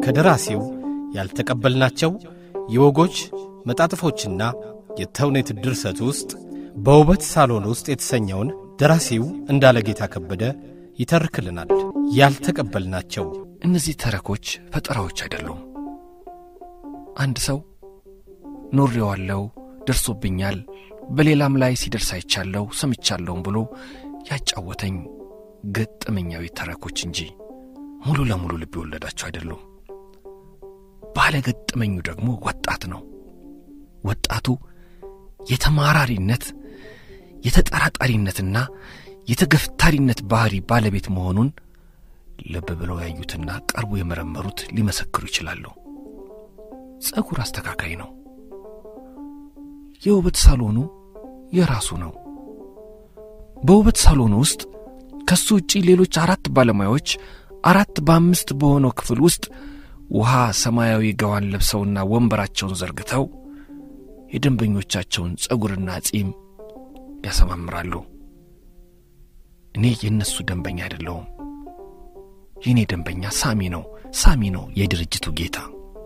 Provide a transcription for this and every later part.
ከደራሲው ያልተቀበልናቸው የወጎች መጣጥፎችና የተውኔት ድርሰት ውስጥ በውበት ሳሎን ውስጥ የተሰኘውን ደራሲው እንዳለ ጌታ ከበደ ይተርክልናል። ያልተቀበልናቸው እነዚህ ተረኮች ፈጠራዎች አይደሉም። አንድ ሰው ኖሬዋለሁ፣ ደርሶብኛል፣ በሌላም ላይ ሲደርስ አይቻለሁ፣ ሰምቻለሁም ብሎ ያጫወተኝ ገጠመኛዊ ተረኮች እንጂ ሙሉ ለሙሉ ልብ የወለዳቸው አይደሉም። ባለ ገጠመኙ ደግሞ ወጣት ነው። ወጣቱ የተማራሪነት የተጠራጣሪነትና የተገፍታሪነት ባህሪ ባለቤት መሆኑን ልብ ብለው ያዩትና ቀርቦ የመረመሩት ሊመሰክሩ ይችላሉ። ጸጉር አስተካካይ ነው። የውበት ሳሎኑ የራሱ ነው። በውበት ሳሎኑ ውስጥ ከሱ ውጪ ሌሎች አራት ባለሙያዎች አራት በአምስት በሆነው ክፍል ውስጥ ውሃ ሰማያዊ ገዋን ለብሰውና ወንበራቸውን ዘርግተው የደንበኞቻቸውን ጸጉርና ጺም ያሰማምራሉ። እኔ የእነሱ ደንበኛ አይደለሁም። የእኔ ደንበኛ ሳሚ ነው። ሳሚ ነው የድርጅቱ ጌታ።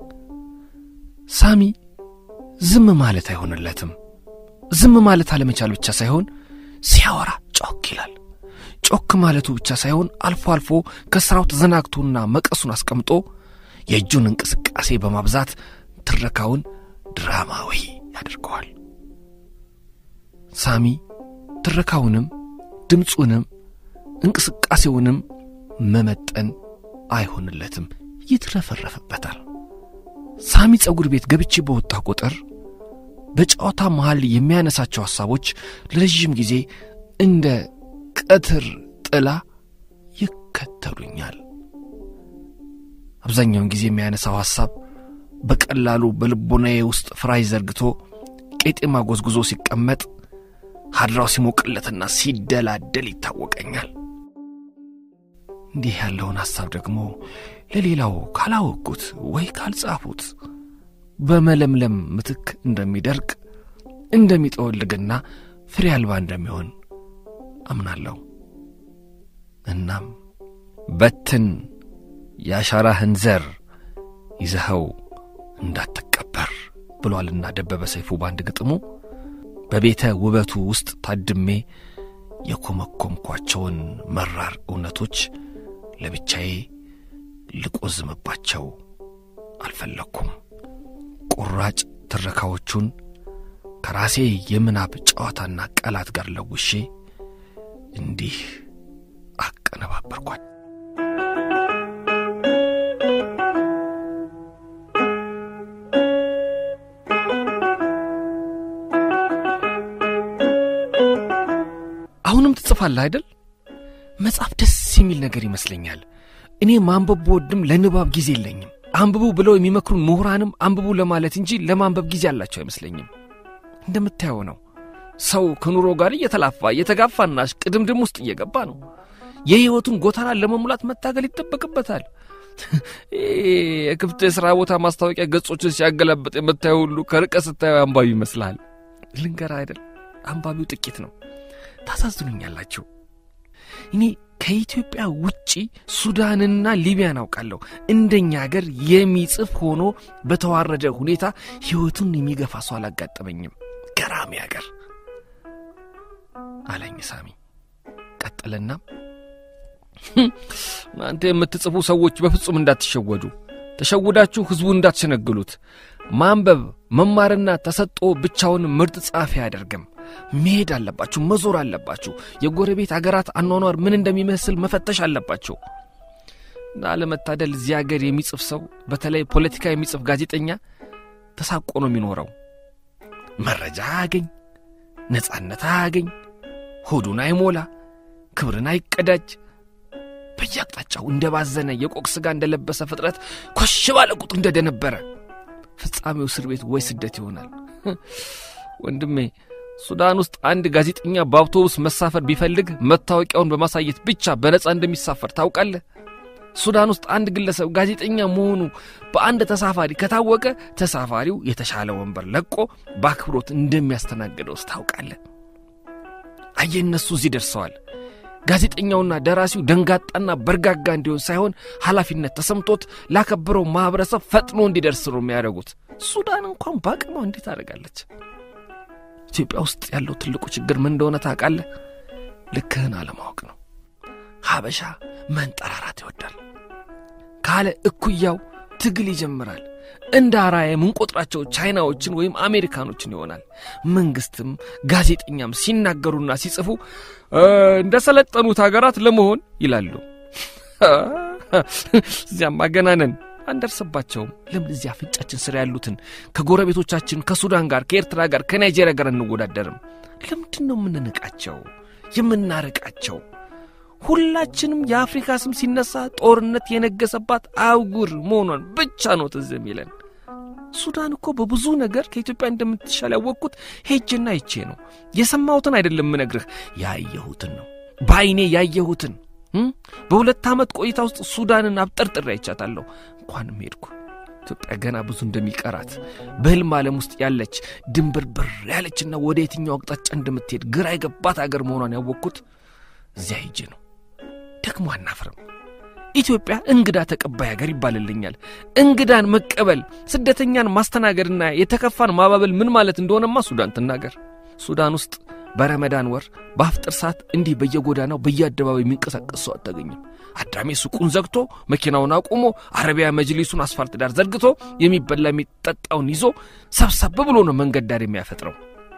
ሳሚ ዝም ማለት አይሆንለትም። ዝም ማለት አለመቻል ብቻ ሳይሆን ሲያወራ ጮክ ይላል። ጮክ ማለቱ ብቻ ሳይሆን አልፎ አልፎ ከሥራው ተዘናግቶና መቀሱን አስቀምጦ የእጁን እንቅስቃሴ በማብዛት ትረካውን ድራማዊ ያደርገዋል። ሳሚ ትረካውንም ድምፁንም እንቅስቃሴውንም መመጠን አይሆንለትም፣ ይትረፈረፍበታል። ሳሚ ጸጉር ቤት ገብቼ በወጣ ቁጥር በጨዋታ መሃል የሚያነሳቸው ሐሳቦች ለረዥም ጊዜ እንደ ቀትር ጥላ ይከተሉኛል። አብዛኛውን ጊዜ የሚያነሳው ሐሳብ በቀላሉ በልቦናዬ ውስጥ ፍራይ ዘርግቶ ቄጤማ ጎዝጉዞ ሲቀመጥ ሀድራው ሲሞቅለትና ሲደላደል ይታወቀኛል። እንዲህ ያለውን ሐሳብ ደግሞ ለሌላው ካላወቅኩት ወይ ካልጻፉት በመለምለም ምትክ እንደሚደርቅ እንደሚጠወልግና ፍሬ አልባ እንደሚሆን አምናለሁ። እናም በትን የአሻራህን ዘር ይዘኸው እንዳትቀበር ብሏልና ደበበ ሰይፉ በአንድ ግጥሙ በቤተ ውበቱ ውስጥ ታድሜ የኮመኮምኳቸውን መራር እውነቶች ለብቻዬ ልቆዝምባቸው አልፈለግኩም። ቁራጭ ትረካዎቹን ከራሴ የምናብ ጨዋታና ቃላት ጋር ለውሼ እንዲህ አቀነባበርኳል። አሁንም ትጽፋለህ አይደል? መጽሐፍ ደስ የሚል ነገር ይመስለኛል። እኔ ማንበብ ብወድም ለንባብ ጊዜ የለኝም። አንብቡ ብለው የሚመክሩን ምሁራንም አንብቡ ለማለት እንጂ ለማንበብ ጊዜ አላቸው አይመስለኝም። እንደምታየው ነው። ሰው ከኑሮ ጋር እየተላፋ እየተጋፋና ቅድምድም ውስጥ እየገባ ነው። የሕይወቱን ጎተራ ለመሙላት መታገል ይጠበቅበታል። የክፍት የሥራ ቦታ ማስታወቂያ ገጾችን ሲያገላበጥ የምታየው ሁሉ ከርቀት ስታየው አንባቢ ይመስልሃል። ልንገራ አይደል አንባቢው ጥቂት ነው። ታሳዝኑኛላችሁ። እኔ ከኢትዮጵያ ውጪ ሱዳንና ሊቢያን አውቃለሁ። እንደኛ አገር የሚጽፍ ሆኖ በተዋረደ ሁኔታ ሕይወቱን የሚገፋ ሰው አላጋጠመኝም። ገራሚ አገር አለኝ ሳሚ። ቀጠለና እናንተ የምትጽፉ ሰዎች በፍጹም እንዳትሸወዱ፣ ተሸውዳችሁ ሕዝቡ እንዳትሸነግሉት። ማንበብ መማርና ተሰጦ ብቻውን ምርጥ ጸሐፊ አያደርግም። መሄድ አለባችሁ፣ መዞር አለባችሁ። የጎረቤት አገራት አኗኗር ምን እንደሚመስል መፈተሽ አለባችሁ። እና አለመታደል እዚህ አገር የሚጽፍ ሰው በተለይ ፖለቲካ የሚጽፍ ጋዜጠኛ ተሳቆ ነው የሚኖረው። መረጃ አያገኝ፣ ነጻነት አያገኝ፣ ሆዱን አይሞላ፣ ክብርን አይቀዳጅ። በየአቅጣጫው እንደ ባዘነ የቆቅ ሥጋ እንደለበሰ ፍጥረት ኮሽ ባለ ቁጥር እንደደነበረ ፍጻሜው እስር ቤት ወይ ስደት ይሆናል። ወንድሜ ሱዳን ውስጥ አንድ ጋዜጠኛ በአውቶቡስ መሳፈር ቢፈልግ መታወቂያውን በማሳየት ብቻ በነጻ እንደሚሳፈር ታውቃለህ? ሱዳን ውስጥ አንድ ግለሰብ ጋዜጠኛ መሆኑ በአንድ ተሳፋሪ ከታወቀ ተሳፋሪው የተሻለ ወንበር ለቆ በአክብሮት እንደሚያስተናግደውስ ታውቃለህ? አየህ፣ እነሱ እዚህ ደርሰዋል። ጋዜጠኛውና ደራሲው ደንጋጣና በርጋጋ እንዲሆን ሳይሆን ኃላፊነት ተሰምቶት ላከበረው ማኅበረሰብ ፈጥኖ እንዲደርስ ነው የሚያደርጉት። ሱዳን እንኳን በአቅሟ እንዴት ታደርጋለች? ኢትዮጵያ ውስጥ ያለው ትልቁ ችግር ምን እንደሆነ ታውቃለህ? ልክህን አለማወቅ ነው። ሀበሻ መንጠራራት ይወዳል። ካለ እኩያው ትግል ይጀምራል። እንደ አርአያ የምንቆጥራቸው ቻይናዎችን ወይም አሜሪካኖችን ይሆናል። መንግስትም ጋዜጠኛም ሲናገሩና ሲጽፉ እንደ ሰለጠኑት ሀገራት ለመሆን ይላሉ። እዚያም አገናነን አንደርስባቸውም። ለምን እዚህ አፍንጫችን ስር ያሉትን ከጎረቤቶቻችን ከሱዳን ጋር፣ ከኤርትራ ጋር፣ ከናይጄሪያ ጋር እንወዳደርም? ለምንድን ነው የምንንቃቸው የምናርቃቸው? ሁላችንም የአፍሪካ ስም ሲነሳ ጦርነት የነገሰባት አህጉር መሆኗን ብቻ ነው ትዝ የሚለን። ሱዳን እኮ በብዙ ነገር ከኢትዮጵያ እንደምትሻል ያወቅኩት ሄጅና ይቼ ነው። የሰማሁትን አይደለም ምነግርህ፣ ያየሁትን ነው። በዐይኔ ያየሁትን በሁለት ዓመት ቆይታ ውስጥ ሱዳንን አብጠርጥሬ አይቻታለሁ። እንኳንም ሄድኩ። ኢትዮጵያ ገና ብዙ እንደሚቀራት በሕልም ዓለም ውስጥ ያለች ድንብርብር ያለችና ወደ የትኛው አቅጣጫ እንደምትሄድ ግራ የገባት አገር መሆኗን ያወቅኩት እዚያ ሄጄ ነው። ደግሞ አናፍርም። ኢትዮጵያ እንግዳ ተቀባይ ሀገር ይባልልኛል። እንግዳን መቀበል፣ ስደተኛን ማስተናገድና የተከፋን ማባበል ምን ማለት እንደሆነማ ሱዳን ትናገር። ሱዳን ውስጥ በረመዳን ወር በአፍጥር ሰዓት እንዲህ በየጎዳናው በየአደባባይ የሚንቀሳቀስ ሰው አታገኝም። አዳሜ ሱቁን ዘግቶ መኪናውን አቁሞ አረቢያ መጅሊሱን አስፋልት ዳር ዘርግቶ የሚበላ የሚጠጣውን ይዞ ሰብሰብ ብሎ ነው መንገድ ዳር የሚያፈጥረው።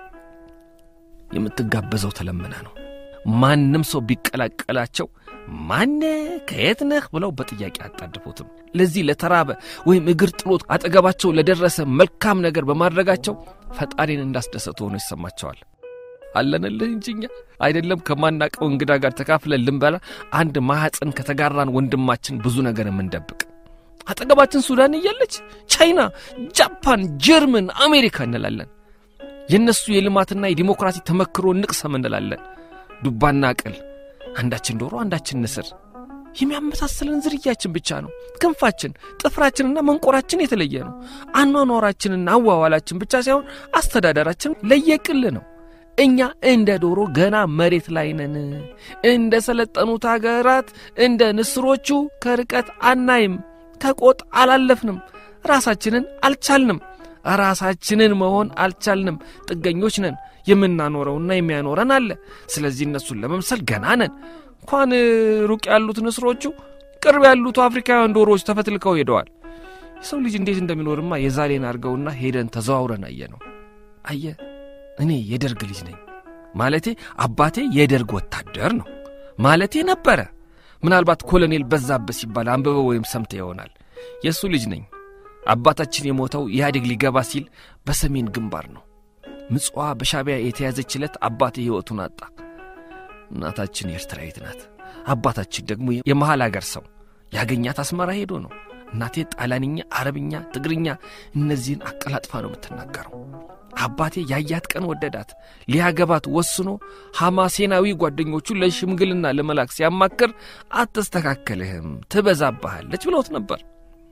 የምትጋበዘው ተለምነ ነው። ማንም ሰው ቢቀላቀላቸው ማነ ከየት ነህ ብለው በጥያቄ አጣድፉትም። ለዚህ ለተራበ ወይም እግር ጥሎት አጠገባቸው ለደረሰ መልካም ነገር በማድረጋቸው ፈጣሪን እንዳስደሰቱ ሆኖ ይሰማቸዋል። አለንልህ እንጂ እኛ አይደለም ከማናቀው እንግዳ ጋር ተካፍለን ልንበላ አንድ ማኅፀን ከተጋራን ወንድማችን ብዙ ነገር የምንደብቅ አጠገባችን ሱዳን እያለች ቻይና፣ ጃፓን፣ ጀርመን፣ አሜሪካ እንላለን። የእነሱ የልማትና የዲሞክራሲ ተመክሮ ንቅሰም እንላለን። ዱባና ቅል አንዳችን ዶሮ አንዳችን ንስር የሚያመሳስለን ዝርያችን ብቻ ነው። ክንፋችን፣ ጥፍራችንና መንቆራችን የተለየ ነው። አኗኗራችንና አዋዋላችን ብቻ ሳይሆን አስተዳደራችን ለየቅል ነው። እኛ እንደ ዶሮ ገና መሬት ላይ ነን። እንደ ሰለጠኑት አገራት እንደ ንስሮቹ ከርቀት አናይም። ከቆጥ አላለፍንም። ራሳችንን አልቻልንም። ራሳችንን መሆን አልቻልንም። ጥገኞች ነን። የምናኖረውና የሚያኖረን አለ። ስለዚህ እነሱን ለመምሰል ገና ነን። እንኳን ሩቅ ያሉት ንስሮቹ ቅርብ ያሉት አፍሪካውያን ዶሮዎች ተፈትልከው ሄደዋል። የሰው ልጅ እንዴት እንደሚኖርማ የዛሬን አድርገውና ሄደን ተዘዋውረን አየ ነው። አየ እኔ የደርግ ልጅ ነኝ ማለቴ አባቴ የደርግ ወታደር ነው ማለቴ ነበረ። ምናልባት ኮሎኔል በዛብህ ሲባል አንብበው ወይም ሰምተ ይሆናል። የእሱ ልጅ ነኝ። አባታችን የሞተው ኢህአዴግ ሊገባ ሲል በሰሜን ግንባር ነው። ምጽዋ በሻቢያ የተያዘች ዕለት አባቴ ሕይወቱን አጣ። እናታችን ኤርትራዊት ናት። አባታችን ደግሞ የመሃል አገር ሰው ያገኛት አስመራ ሄዶ ነው። እናቴ ጣሊያንኛ፣ አረብኛ፣ ትግርኛ እነዚህን አቀላጥፋ ነው የምትናገረው። አባቴ ያያት ቀን ወደዳት። ሊያገባት ወስኖ ሐማሴናዊ ጓደኞቹን ለሽምግልና ለመላክ ሲያማክር አትስተካከልህም፣ ትበዛባሃለች ብለውት ነበር።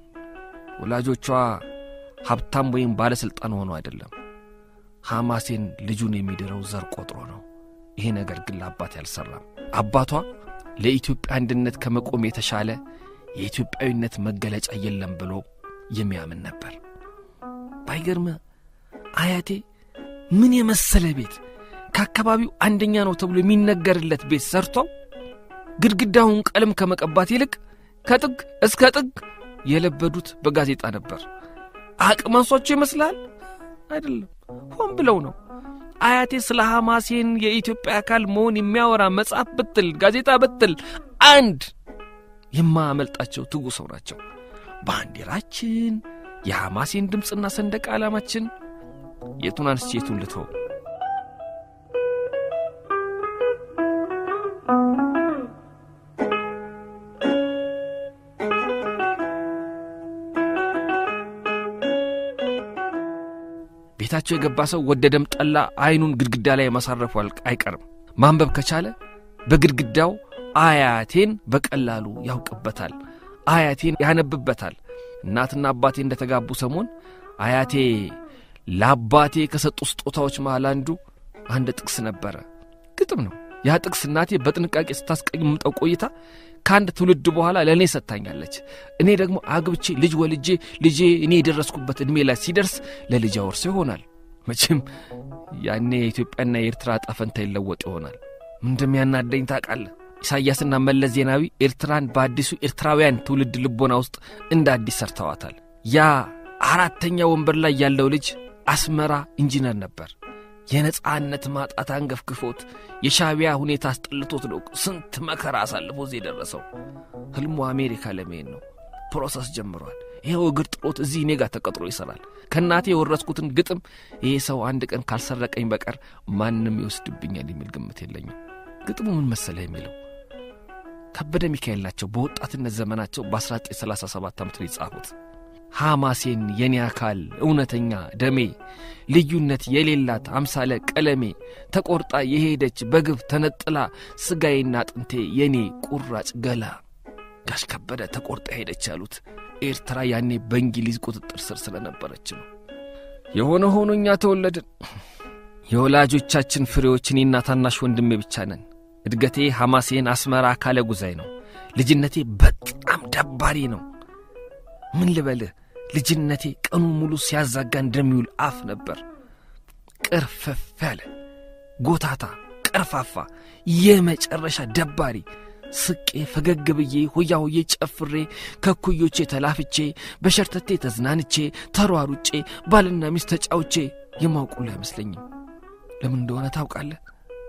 ወላጆቿ ሀብታም ወይም ባለሥልጣን ሆኖ አይደለም። ሐማሴን ልጁን የሚድረው ዘር ቆጥሮ ነው። ይሄ ነገር ግን ለአባቴ አልሠራም። አባቷ ለኢትዮጵያ አንድነት ከመቆም የተሻለ የኢትዮጵያዊነት መገለጫ የለም ብሎ የሚያምን ነበር። ባይገርምህ አያቴ ምን የመሰለ ቤት ከአካባቢው አንደኛ ነው ተብሎ የሚነገርለት ቤት ሰርተው ግድግዳውን ቀለም ከመቀባት ይልቅ ከጥግ እስከ ጥግ የለበዱት በጋዜጣ ነበር። አቅማንሷቸው ይመስላል? አይደለም፣ ሆን ብለው ነው። አያቴ ስለ ሐማሴን የኢትዮጵያ አካል መሆን የሚያወራ መጽሐፍ ብትል ጋዜጣ ብትል አንድ የማያመልጣቸው ትጉ ሰው ናቸው። ባንዲራችን፣ የሐማሴን ድምፅና ሰንደቅ ዓላማችን የቱን አንስቼ የቱን ልተው? ቤታቸው የገባ ሰው ወደደም ጠላ አይኑን ግድግዳ ላይ ማሳረፉ አይቀርም። ማንበብ ከቻለ በግድግዳው አያቴን በቀላሉ ያውቅበታል። አያቴን ያነብበታል። እናትና አባቴ እንደተጋቡ ሰሞን አያቴ ለአባቴ ከሰጡ ስጦታዎች መሃል አንዱ አንድ ጥቅስ ነበረ። ግጥም ነው። ያ ጥቅስ እናቴ በጥንቃቄ ስታስቀምጠው ቆይታ ከአንድ ትውልድ በኋላ ለእኔ ሰጥታኛለች። እኔ ደግሞ አግብቼ ልጅ ወልጄ ልጄ እኔ የደረስኩበት ዕድሜ ላይ ሲደርስ ለልጅ አወርሶ ይሆናል። መቼም ያኔ የኢትዮጵያና የኤርትራ ዕጣ ፈንታ ይለወጥ ይሆናል። ምን እንደሚያናደኝ ታውቃለህ? ኢሳይያስና መለስ ዜናዊ ኤርትራን በአዲሱ ኤርትራውያን ትውልድ ልቦና ውስጥ እንደ አዲስ ሰርተዋታል። ያ አራተኛ ወንበር ላይ ያለው ልጅ አስመራ ኢንጂነር ነበር። የነጻነት ማጣት አንገፍግፎት የሻቢያ ሁኔታ አስጠልቶት ነው ስንት መከራ አሳልፎ እዚህ የደረሰው። ህልሙ አሜሪካ ለመሄድ ነው። ፕሮሰስ ጀምሯል። ይኸው እግር ጥሎት እዚህ እኔ ጋር ተቀጥሮ ይሠራል። ከእናቴ የወረስኩትን ግጥም ይሄ ሰው አንድ ቀን ካልሰረቀኝ በቀር ማንም ይወስድብኛል የሚል ግምት የለኝም። ግጥሙ ምን መሰለህ የሚለው ከበደ ሚካኤል ናቸው። በወጣትነት ዘመናቸው በ1937 ዓመት ነው የጻፉት። ሐማሴን የኔ አካል እውነተኛ ደሜ ልዩነት የሌላት አምሳለ ቀለሜ ተቆርጣ የሄደች በግብ ተነጥላ ሥጋዬና አጥንቴ የኔ ቁራጭ ገላ። ጋሽ ከበደ ተቆርጣ ሄደች ያሉት ኤርትራ ያኔ በእንግሊዝ ቁጥጥር ስር ስለነበረች ነው። የሆነ ሆኖ እኛ ተወለድን። የወላጆቻችን ፍሬዎች እኔና ታናሽ ወንድሜ ብቻ ነን። እድገቴ ሐማሴን አስመራ አካለ ጉዛይ ነው። ልጅነቴ በጣም ደባሪ ነው። ምን ልበልህ፣ ልጅነቴ ቀኑን ሙሉ ሲያዛጋ እንደሚውል አፍ ነበር። ቅርፍፍ ያለ ጎታታ፣ ቀርፋፋ፣ የመጨረሻ ደባሪ። ስቄ ፈገግ ብዬ ሆያ ሆዬ ጨፍሬ ከኩዮቼ ተላፍቼ በሸርተቴ ተዝናንቼ ተሯሩጬ ባልና ሚስት ተጫውቼ የማውቁሉ አይመስለኝም። ለምን እንደሆነ ታውቃለህ?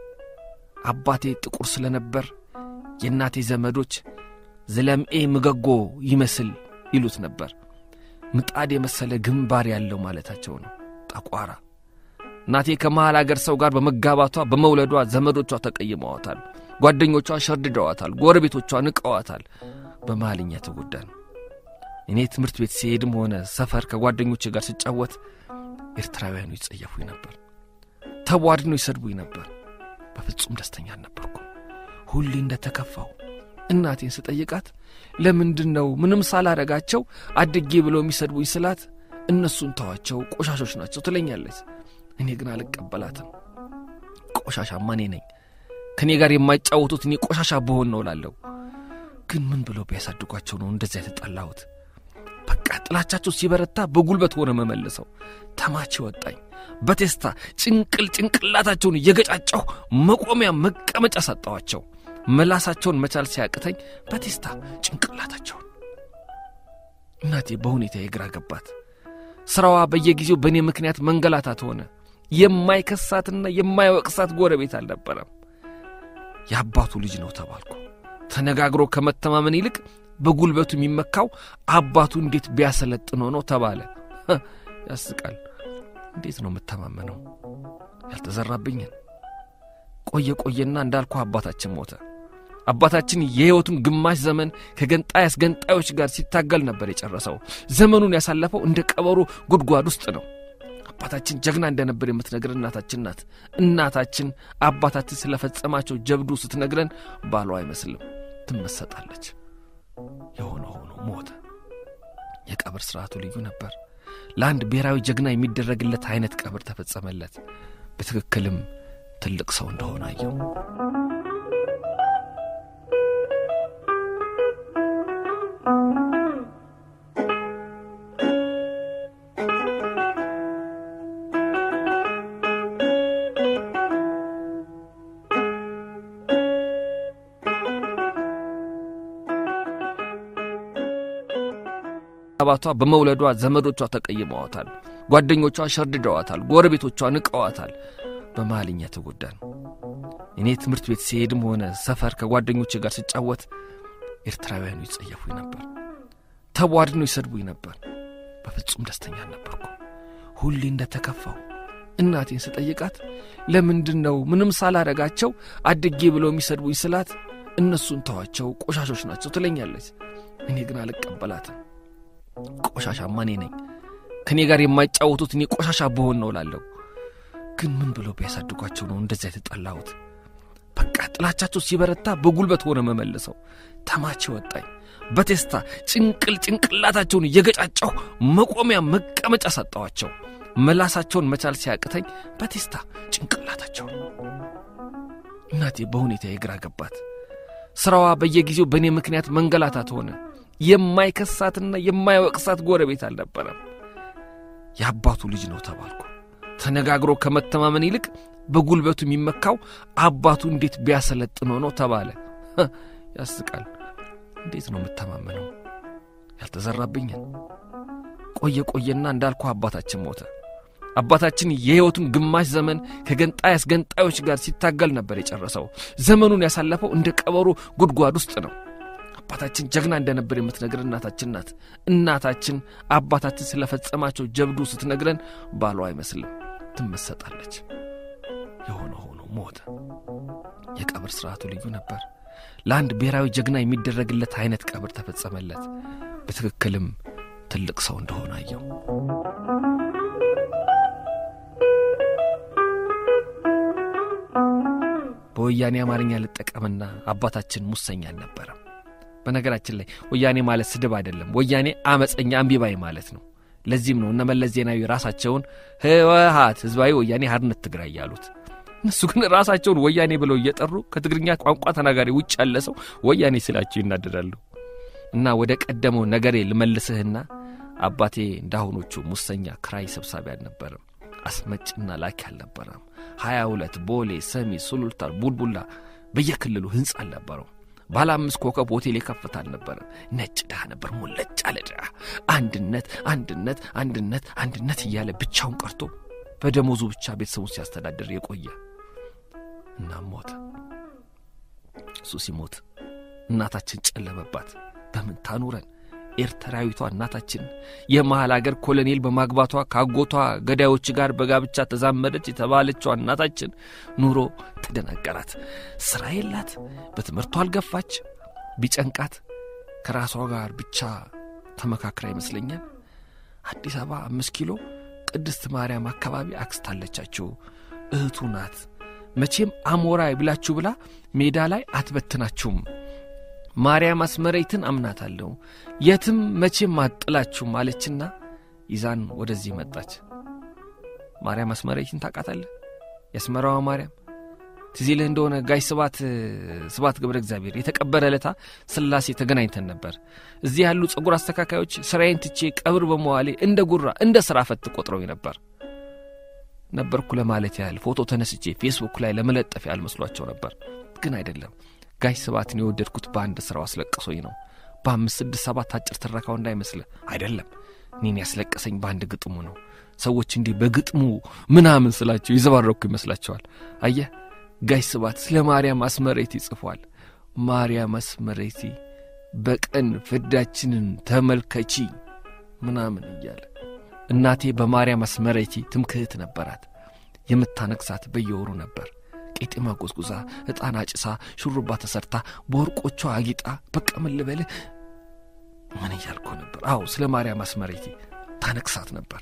አባቴ ጥቁር ስለነበር የእናቴ ዘመዶች ዝለምኤ ምገጎ ይመስል ይሉት ነበር። ምጣድ የመሰለ ግንባር ያለው ማለታቸው ነው። ጠቋራ። እናቴ ከመሃል አገር ሰው ጋር በመጋባቷ በመውለዷ ዘመዶቿ ተቀይመዋታል። ጓደኞቿ ሸርድደዋታል። ጎረቤቶቿ ንቀዋታል። በመሃልኛ ተጎዳን። እኔ ትምህርት ቤት ሲሄድም ሆነ ሰፈር ከጓደኞቼ ጋር ስጫወት ኤርትራውያኑ ይጸየፉኝ ነበር። ተቧድነው ይሰድቡኝ ነበር። በፍጹም ደስተኛ አልነበርኩም። ሁሌ እንደ ተከፋው እናቴን ስጠይቃት ለምንድን ነው ምንም ሳላረጋቸው አድጌ ብለው የሚሰድቡኝ ስላት እነሱን ተዋቸው ቆሻሾች ናቸው ትለኛለች። እኔ ግን አልቀበላትም። ቆሻሻማ እኔ ነኝ። ከእኔ ጋር የማይጫወቱት እኔ ቆሻሻ በሆን ነው ላለሁ። ግን ምን ብለው ቢያሳድጓቸው ነው እንደዚያ የተጠላሁት? በቃ ጥላቻቸው ሲበረታ በጉልበት ሆነ መመልሰው። ተማች ወጣኝ። በቴስታ ጭንቅል ጭንቅላታቸውን እየገጫጨሁ መቆሚያ መቀመጫ ሰጠዋቸው። መላሳቸውን መቻል ሲያቅተኝ በቴስታ ጭንቅላታቸውን። እናቴ በሁኔታ የግራ ገባት። ሥራዋ በየጊዜው በእኔ ምክንያት መንገላታት ሆነ። የማይከሳትና የማይወቅሳት ጎረቤት አልነበረም። የአባቱ ልጅ ነው ተባልኩ። ተነጋግሮ ከመተማመን ይልቅ በጉልበቱ የሚመካው አባቱ እንዴት ቢያሰለጥነው ነው ተባለ። ያስቃል። እንዴት ነው የምተማመነው? ያልተዘራብኝን። ቆየ ቆየና እንዳልኩ አባታችን ሞተ። አባታችን የሕይወቱን ግማሽ ዘመን ከገንጣይ አስገንጣዮች ጋር ሲታገል ነበር የጨረሰው። ዘመኑን ያሳለፈው እንደ ቀበሮ ጉድጓድ ውስጥ ነው። አባታችን ጀግና እንደነበር የምትነግር እናታችን ናት። እናታችን አባታችን ስለፈጸማቸው ጀብዱ ስትነግረን ባሏ አይመስልም፣ ትመሰጣለች። የሆነ ሆኖ ሞተ። የቀብር ሥርዓቱ ልዩ ነበር። ለአንድ ብሔራዊ ጀግና የሚደረግለት አይነት ቀብር ተፈጸመለት። በትክክልም ትልቅ ሰው እንደሆነ አየው። አባቷ በመውለዷ ዘመዶቿ ተቀይመዋታል። ጓደኞቿ ሸርድደዋታል። ጎረቤቶቿ ንቀዋታል። በመሃልኛ ተጎዳን። እኔ ትምህርት ቤት ሲሄድም ሆነ ሰፈር ከጓደኞቼ ጋር ስጫወት ኤርትራውያኑ ይጸየፉኝ ነበር። ተቧድነው ይሰድቡኝ ነበር። በፍጹም ደስተኛ አልነበርኩም። ሁሌ እንደ ተከፋው እናቴን ስጠይቃት ለምንድን ነው ምንም ሳላረጋቸው አድጌ ብለው የሚሰድቡኝ ስላት እነሱን ተዋቸው ቆሻሾች ናቸው ትለኛለች። እኔ ግን አልቀበላትም። ቆሻሻማ እኔ ነኝ። ከእኔ ጋር የማይጫወቱት እኔ ቆሻሻ በሆን ነው ላለሁ። ግን ምን ብለው ቢያሳድጓቸው ነው እንደዚያ የተጠላሁት? በቃ ጥላቻቸው ሲበረታ በጉልበት ሆነ መመልሰው። ተማች ወጣኝ። በቴስታ ጭንቅል ጭንቅላታቸውን እየገጫጨሁ መቆሚያ መቀመጫ ሰጠዋቸው። መላሳቸውን መቻል ሲያቅተኝ በቴስታ ጭንቅላታቸውን። እናቴ በሁኔታ የግራ ገባት። ሥራዋ በየጊዜው በእኔ ምክንያት መንገላታት ሆነ። የማይከሳትና የማይወቅሳት ጎረቤት አልነበረም። የአባቱ ልጅ ነው ተባልኩ። ተነጋግሮ ከመተማመን ይልቅ በጉልበቱ የሚመካው አባቱ እንዴት ቢያሰለጥነው ነው ተባለ። ያስቃል። እንዴት ነው የምተማመነው? ያልተዘራብኝን። ቆየ ቆየና እንዳልኩ አባታችን ሞተ። አባታችን የሕይወቱን ግማሽ ዘመን ከገንጣይ አስገንጣዮች ጋር ሲታገል ነበር የጨረሰው። ዘመኑን ያሳለፈው እንደ ቀበሮ ጉድጓድ ውስጥ ነው። አባታችን ጀግና እንደነበር የምትነግር እናታችን ናት። እናታችን አባታችን ስለፈጸማቸው ጀብዱ ስትነግረን ባሏ አይመስልም፣ ትመሰጣለች። የሆነ ሆኖ ሞተ። የቀብር ሥርዓቱ ልዩ ነበር። ለአንድ ብሔራዊ ጀግና የሚደረግለት አይነት ቀብር ተፈጸመለት። በትክክልም ትልቅ ሰው እንደሆነ አየው። በወያኔ አማርኛ ልጠቀምና አባታችን ሙሰኛ አልነበረም። በነገራችን ላይ ወያኔ ማለት ስድብ አይደለም። ወያኔ አመፀኛ እምቢባይ ማለት ነው። ለዚህም ነው እነ መለስ ዜናዊ ራሳቸውን ህወሀት ህዝባዊ ወያኔ ሓርነት ትግራይ ያሉት። እነሱ ግን ራሳቸውን ወያኔ ብለው እየጠሩ ከትግርኛ ቋንቋ ተናጋሪ ውጭ ያለ ሰው ወያኔ ስላቸው ይናደዳሉ። እና ወደ ቀደመው ነገሬ ልመልስህና አባቴ እንዳሁኖቹ ሙሰኛ ክራይ ሰብሳቢ አልነበረም። አስመጭና ላኪ አልነበረም። ሀያ ሁለት ቦሌ፣ ሰሚ፣ ሱሉልታ፣ ቡልቡላ በየክልሉ ህንፃ አልነበረው። ባለ አምስት ኮከብ ሆቴል የከፍታ አልነበረም። ነጭ ድሃ ነበር፣ ሙለጭ አለ ድሃ። አንድነት አንድነት አንድነት አንድነት እያለ ብቻውን ቀርቶ በደሞዙ ብቻ ቤተሰቡን ሲያስተዳድር የቆየ እናም ሞተ። እሱ ሲሞት እናታችን ጨለመባት። በምን ታኑረን? ኤርትራዊቷ እናታችን የመሃል አገር ኮሎኔል በማግባቷ ካጎቷ ገዳዮች ጋር በጋብቻ ተዛመደች የተባለችዋ እናታችን ኑሮ ተደናገራት። ሥራ የላት፣ በትምህርቷ አልገፋች። ቢጨንቃት ከራሷ ጋር ብቻ ተመካክራ ይመስለኛል አዲስ አበባ አምስት ኪሎ ቅድስት ማርያም አካባቢ አክስት አለቻቸው። እህቱ ናት። መቼም አሞራ ብላችሁ ብላ ሜዳ ላይ አትበትናችሁም። ማርያም አስመሬትን አምናታለሁ፣ የትም መቼም አጥላችሁም አለችና ይዛን ወደዚህ መጣች። ማርያም አስመሬትን ታውቃታለህ? የአስመራዋ ማርያም ትዝ ይልህ እንደሆነ ጋሽ ስባት ስባት ገብረ እግዚአብሔር የተቀበረ ዕለታ ስላሴ ተገናኝተን ነበር። እዚህ ያሉ ጸጉር አስተካካዮች ስራዬን ትቼ ቀብር በመዋሌ እንደ ጉራ እንደ ሥራ ፈት ቆጥረው ነበር ነበርኩ ለማለት ያህል ፎቶ ተነስቼ ፌስቡክ ላይ ለመለጠፍ ያህል መስሏቸው ነበር። ግን አይደለም። ጋሽ ስባትን የወደድኩት በአንድ ሥራው አስለቅሶኝ ነው። በአምስት ስድስት ሰባት አጭር ትረካው እንዳይመስልህ አይደለም። እኔን ያስለቀሰኝ በአንድ ግጥሙ ነው። ሰዎች እንዲህ በግጥሙ ምናምን ስላቸው ይዘባረኩ ይመስላቸዋል። አየህ ጋሽ ስባት ስለ ማርያም አስመሬቲ ጽፏል። ማርያም አስመሬቲ በቀን ፍዳችንን ተመልከቺ ምናምን እያለ እናቴ በማርያም አስመሬቲ ትምክህት ነበራት። የምታነግሳት በየወሩ ነበር። ቄጤማ ጎዝጉዛ፣ ዕጣን አጭሳ፣ ሹሩባ ተሰርታ፣ በወርቆቿ አጊጣ፣ በቃ ምን ልበልህ ምን እያልኩ ነበር? አዎ ስለ ማርያም አስመሬቲ ታነግሳት ነበር።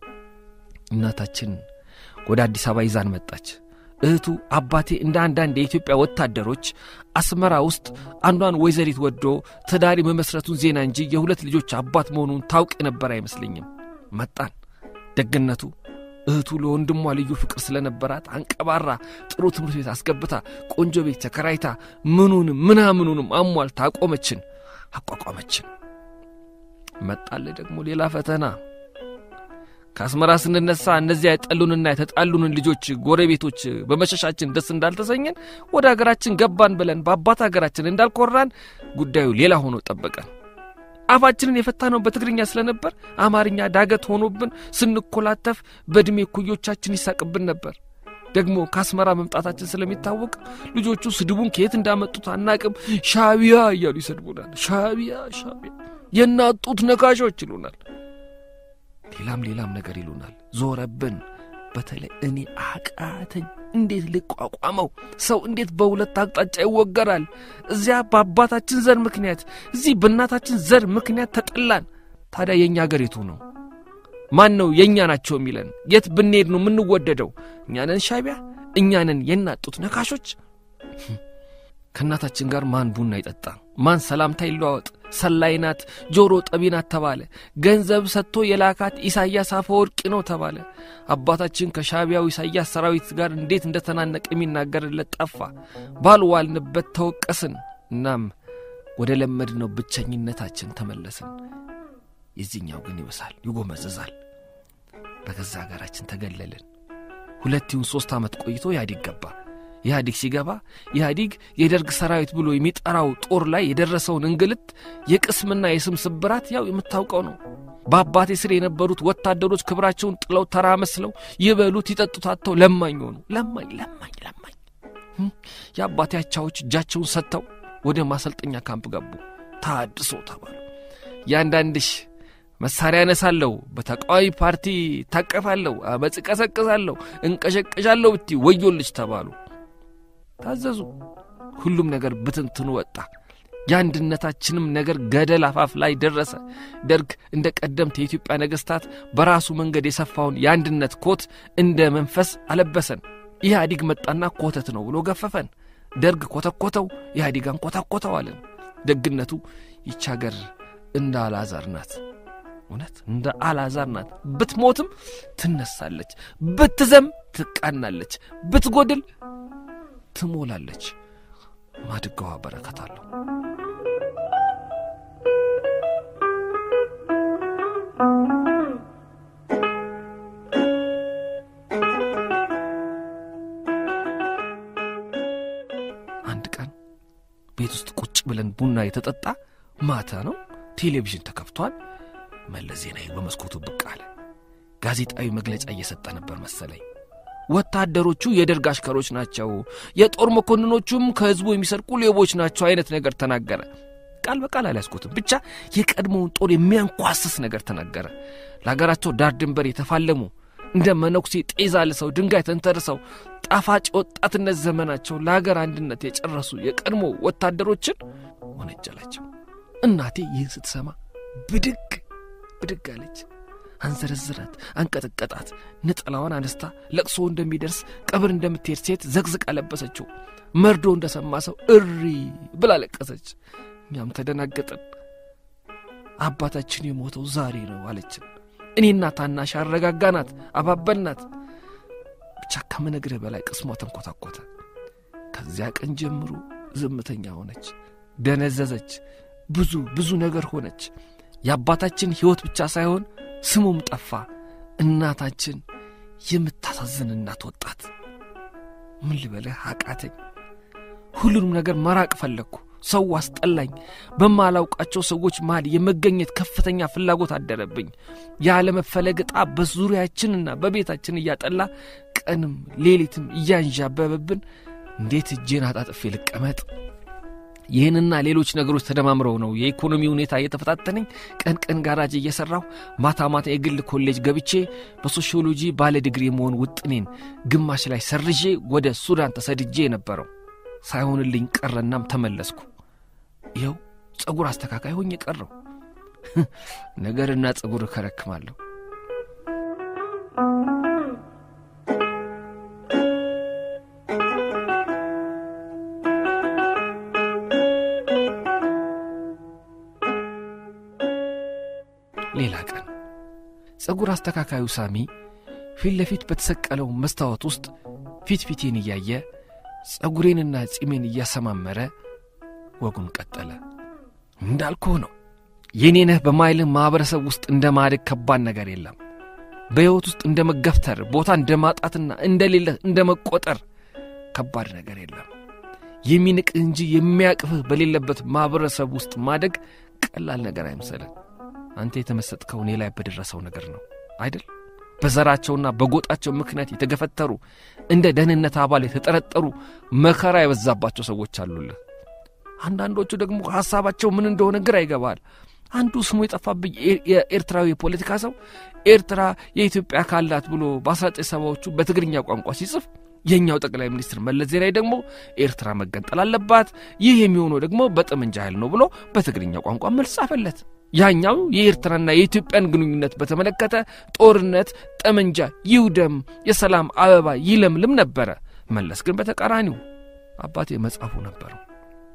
እናታችን ወደ አዲስ አበባ ይዛን መጣች። እህቱ አባቴ እንደ አንዳንድ የኢትዮጵያ ወታደሮች አስመራ ውስጥ አንዷን ወይዘሪት ወዶ ትዳር መመስረቱን ዜና እንጂ የሁለት ልጆች አባት መሆኑን ታውቅ የነበር አይመስለኝም። መጣን። ደግነቱ እህቱ ለወንድሟ ልዩ ፍቅር ስለነበራት አንቀባራ ጥሩ ትምህርት ቤት አስገብታ ቆንጆ ቤት ተከራይታ ምኑንም ምናምኑንም አሟልታ አቆመችን፣ አቋቋመችን። መጣለ ደግሞ ሌላ ፈተና። ከአስመራ ስንነሳ እነዚያ የጠሉንና የተጣሉንን ልጆች ጎረቤቶች በመሸሻችን ደስ እንዳልተሰኘን ወደ አገራችን ገባን ብለን በአባት አገራችን እንዳልኮራን ጉዳዩ ሌላ ሆኖ ጠበቀን። አፋችንን የፈታነው በትግርኛ ስለነበር አማርኛ ዳገት ሆኖብን ስንኮላተፍ በዕድሜ ኩዮቻችን ይሳቅብን ነበር። ደግሞ ከአስመራ መምጣታችን ስለሚታወቅ ልጆቹ ስድቡን ከየት እንዳመጡት አናቅም። ሻቢያ እያሉ ይሰድቡናል። ሻቢያ ሻቢያ፣ የናጡት ነካሾች ይሉናል። ሌላም ሌላም ነገር ይሉናል። ዞረብን። በተለይ እኔ አቃተኝ። እንዴት ልቋቋመው? ሰው እንዴት በሁለት አቅጣጫ ይወገራል? እዚያ በአባታችን ዘር ምክንያት፣ እዚህ በእናታችን ዘር ምክንያት ተጠላን። ታዲያ የእኛ አገር የቱ ነው? ማን ነው የእኛ ናቸው የሚለን? የት ብንሄድ ነው የምንወደደው? እኛንን ሻቢያ፣ እኛንን የናጡት ነካሾች። ከእናታችን ጋር ማን ቡና ይጠጣ? ማን ሰላምታ ይለዋወጥ? ሰላይ ናት፣ ጆሮ ጠቢ ናት ተባለ። ገንዘብ ሰጥቶ የላካት ኢሳያስ አፈወርቂ ነው ተባለ። አባታችን ከሻቢያው ኢሳያስ ሰራዊት ጋር እንዴት እንደተናነቀ የሚናገርለት ጠፋ። ባልዋልንበት ተወቀስን። እናም ወደ ለመድነው ብቸኝነታችን ተመለስን። የዚህኛው ግን ይብሳል፣ ይጎመዝዛል። በገዛ ሀገራችን ተገለልን። ሁለት ይሁን ሦስት ዓመት ቆይቶ ኢህአዲግ ገባ። ኢህአዲግ ሲገባ ኢህአዲግ የደርግ ሰራዊት ብሎ የሚጠራው ጦር ላይ የደረሰውን እንግልት የቅስምና የስም ስብራት ያው የምታውቀው ነው። በአባቴ ስር የነበሩት ወታደሮች ክብራቸውን ጥለው ተራ መስለው ይበሉት ይጠጡት አጥተው ለማኝ ሆኑ። ለማኝ ለማኝ ለማኝ። የአባቴ አቻዎች እጃቸውን ሰጥተው ወደ ማሰልጠኛ ካምፕ ገቡ። ታድሶ ተባሉ። ያንዳንድሽ መሳሪያ ነሳለሁ፣ በተቃዋሚ ፓርቲ ታቀፋለሁ፣ አመፅ ቀሰቅሳለሁ፣ እንቀሸቀሻለሁ ብቲ ወዮልች ተባሉ። ታዘዙ። ሁሉም ነገር ብትንትኑ ወጣ። የአንድነታችንም ነገር ገደል አፋፍ ላይ ደረሰ። ደርግ እንደ ቀደምት የኢትዮጵያ ነገሥታት በራሱ መንገድ የሰፋውን የአንድነት ኮት እንደ መንፈስ አለበሰን። ኢህአዲግ መጣና ኮተት ነው ብሎ ገፈፈን። ደርግ ኮተኮተው፣ ኢህአዲግ አንኮታኮተው አለን። ደግነቱ ይች አገር እንደ አልዓዛር ናት። እውነት እንደ አልዓዛር ናት። ብትሞትም ትነሳለች፣ ብትዘም ትቃናለች፣ ብትጎድል ትሞላለች። ማድጋዋ በረከት አለው። አንድ ቀን ቤት ውስጥ ቁጭ ብለን ቡና የተጠጣ ማታ ነው። ቴሌቪዥን ተከፍቷል። መለስ ዜናዊ በመስኮቱ ብቅ አለ። ጋዜጣዊ መግለጫ እየሰጠ ነበር መሰለኝ። ወታደሮቹ የደርግ አሽከሮች ናቸው፣ የጦር መኮንኖቹም ከህዝቡ የሚሰርቁ ሌቦች ናቸው አይነት ነገር ተናገረ። ቃል በቃል አልያዝኩትም፣ ብቻ የቀድሞውን ጦር የሚያንኳስስ ነገር ተናገረ። ለሀገራቸው ዳር ድንበር የተፋለሙ እንደ መነኩሴ ጤዛ ልሰው ድንጋይ ተንተርሰው ጣፋጭ የወጣትነት ዘመናቸው ለሀገር አንድነት የጨረሱ የቀድሞ ወታደሮችን ወነጀላቸው። እናቴ ይህን ስትሰማ ብድግ ብድግ አለች። አንዘረዝራት፣ አንቀጠቀጣት። ነጠላዋን አነስታ ለቅሶ እንደሚደርስ ቀብር እንደምትሄድ ሴት ዘግዝቃ ለበሰችው። መርዶ እንደሰማ ሰው እሪ ብላ ለቀሰች። እኛም ተደናገጥን። አባታችን የሞተው ዛሬ ነው አለችን። እኔና ታናሽ አረጋጋናት፣ አባበልናት። ብቻ ከምነግርህ በላይ ቅስሟ ተንኮታኮተ። ከዚያ ቀን ጀምሮ ዝምተኛ ሆነች፣ ደነዘዘች፣ ብዙ ብዙ ነገር ሆነች። የአባታችን ሕይወት ብቻ ሳይሆን ስሙም ጠፋ። እናታችን የምታሳዝን እናት ወጣት። ምን ልበልህ አቃተኝ። ሁሉንም ነገር መራቅ ፈለግኩ። ሰው አስጠላኝ። በማላውቃቸው ሰዎች መሃል የመገኘት ከፍተኛ ፍላጎት አደረብኝ። ያለመፈለግ ዕጣ በዙሪያችንና በቤታችን እያጠላ ቀንም ሌሊትም እያንዣበበብን እንዴት እጄን አጣጥፌ ልቀመጥ? ይህንና ሌሎች ነገሮች ተደማምረው ነው የኢኮኖሚ ሁኔታ እየተፈታተነኝ ቀን ቀን ጋራጅ እየሠራሁ ማታ ማታ የግል ኮሌጅ ገብቼ በሶሺዮሎጂ ባለ ዲግሪ የመሆን ውጥኔን ግማሽ ላይ ሰርዤ ወደ ሱዳን ተሰድጄ የነበረው ሳይሆንልኝ ቀረናም ተመለስኩ። ይኸው ጸጉር አስተካካይ ሆኜ ቀረው። ነገርና ጸጉር እከረክማለሁ። ሌላ ቀን ጸጉር አስተካካዩ ሳሚ ፊት ለፊት በተሰቀለው መስታወት ውስጥ ፊት ፊቴን እያየ ጸጉሬንና ጺሜን እያሰማመረ ወጉን ቀጠለ። እንዳልኩህ ነው የኔ ነህ በማይልህ ማኅበረሰብ ውስጥ እንደ ማደግ ከባድ ነገር የለም። በሕይወት ውስጥ እንደ መገፍተር፣ ቦታ እንደ ማጣትና እንደሌለህ እንደ መቆጠር ከባድ ነገር የለም። የሚንቅህ እንጂ የሚያቅፍህ በሌለበት ማኅበረሰብ ውስጥ ማደግ ቀላል ነገር አይምሰልህ። አንተ የተመሰጥከው እኔ ላይ በደረሰው ነገር ነው አይደል? በዘራቸውና በጎጣቸው ምክንያት የተገፈተሩ እንደ ደህንነት አባል የተጠረጠሩ መከራ የበዛባቸው ሰዎች አሉልህ። አንዳንዶቹ ደግሞ ሐሳባቸው ምን እንደሆነ ግራ ይገባል። አንዱ ስሙ የጠፋብኝ የኤርትራዊ የፖለቲካ ሰው ኤርትራ የኢትዮጵያ አካል ናት ብሎ በአስራዘጠኝ ሰባዎቹ በትግርኛ ቋንቋ ሲጽፍ የእኛው ጠቅላይ ሚኒስትር መለስ ዜናዊ ደግሞ ኤርትራ መገንጠል አለባት፣ ይህ የሚሆነው ደግሞ በጠመንጃ ኃይል ነው ብሎ በትግርኛ ቋንቋ መልስ ጻፈለት። ያኛው የኤርትራና የኢትዮጵያን ግንኙነት በተመለከተ ጦርነት፣ ጠመንጃ ይውደም፣ የሰላም አበባ ይለምልም ነበረ። መለስ ግን በተቃራኒው አባቴ መጽሐፉ ነበረው።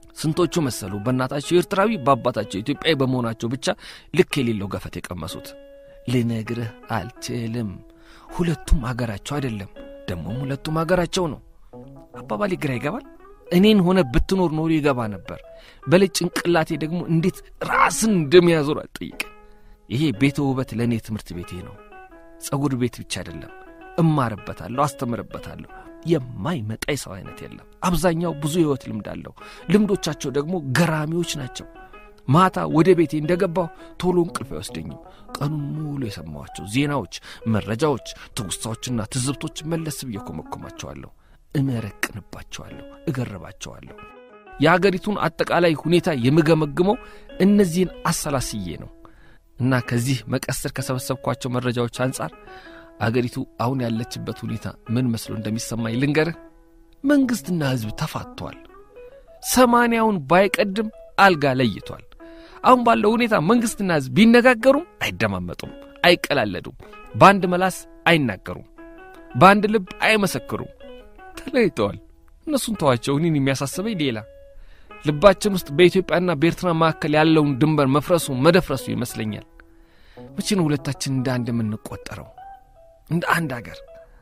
ስንቶቹ መሰሉ በእናታቸው ኤርትራዊ በአባታቸው ኢትዮጵያዊ በመሆናቸው ብቻ ልክ የሌለው ገፈት የቀመሱት። ልነግርህ አልችልም። ሁለቱም አገራቸው አይደለም፣ ደግሞም ሁለቱም አገራቸው ነው። አባባሌ ግራ ይገባል። እኔን ሆነ ብትኖር ኖሮ ይገባ ነበር። በልጭ ጭንቅላቴ ደግሞ እንዴት ራስን እንደሚያዞር አልጠይቅም። ይሄ ቤተ ውበት ለእኔ ትምህርት ቤቴ ነው። ጸጉር ቤት ብቻ አይደለም። እማርበታለሁ፣ አስተምርበታለሁ። የማይመጣ የሰው አይነት የለም። አብዛኛው ብዙ ሕይወት ልምድ አለው። ልምዶቻቸው ደግሞ ገራሚዎች ናቸው። ማታ ወደ ቤቴ እንደገባሁ ቶሎ እንቅልፍ አይወስደኝም። ቀኑን ሙሉ የሰማኋቸው ዜናዎች፣ መረጃዎች፣ ትውስታዎችና ትዝብቶች መለስ ብዬ ኮመኮማቸዋለሁ፣ እመረቅንባቸዋለሁ፣ እገርባቸዋለሁ። የአገሪቱን አጠቃላይ ሁኔታ የምገመግመው እነዚህን አሰላስዬ ነው እና ከዚህ መቀስር ከሰበሰብኳቸው መረጃዎች አንጻር አገሪቱ አሁን ያለችበት ሁኔታ ምን መስሎ እንደሚሰማኝ ልንገርህ። መንግሥትና ሕዝብ ተፋቷል። ሰማንያውን ባይቀድም አልጋ ለይቷል። አሁን ባለው ሁኔታ መንግሥትና ሕዝብ ቢነጋገሩም አይደማመጡም፣ አይቀላለዱም፣ በአንድ መላስ አይናገሩም፣ በአንድ ልብ አይመሰክሩም። ተለይተዋል። እነሱን ተዋቸው። እኔን የሚያሳስበኝ ሌላ ልባችን ውስጥ በኢትዮጵያና በኤርትራ መካከል ያለውን ድንበር መፍረሱ መደፍረሱ ይመስለኛል። መቼ ነው ሁለታችን እንደ አንድ የምንቆጠረው? እንደ አንድ አገር።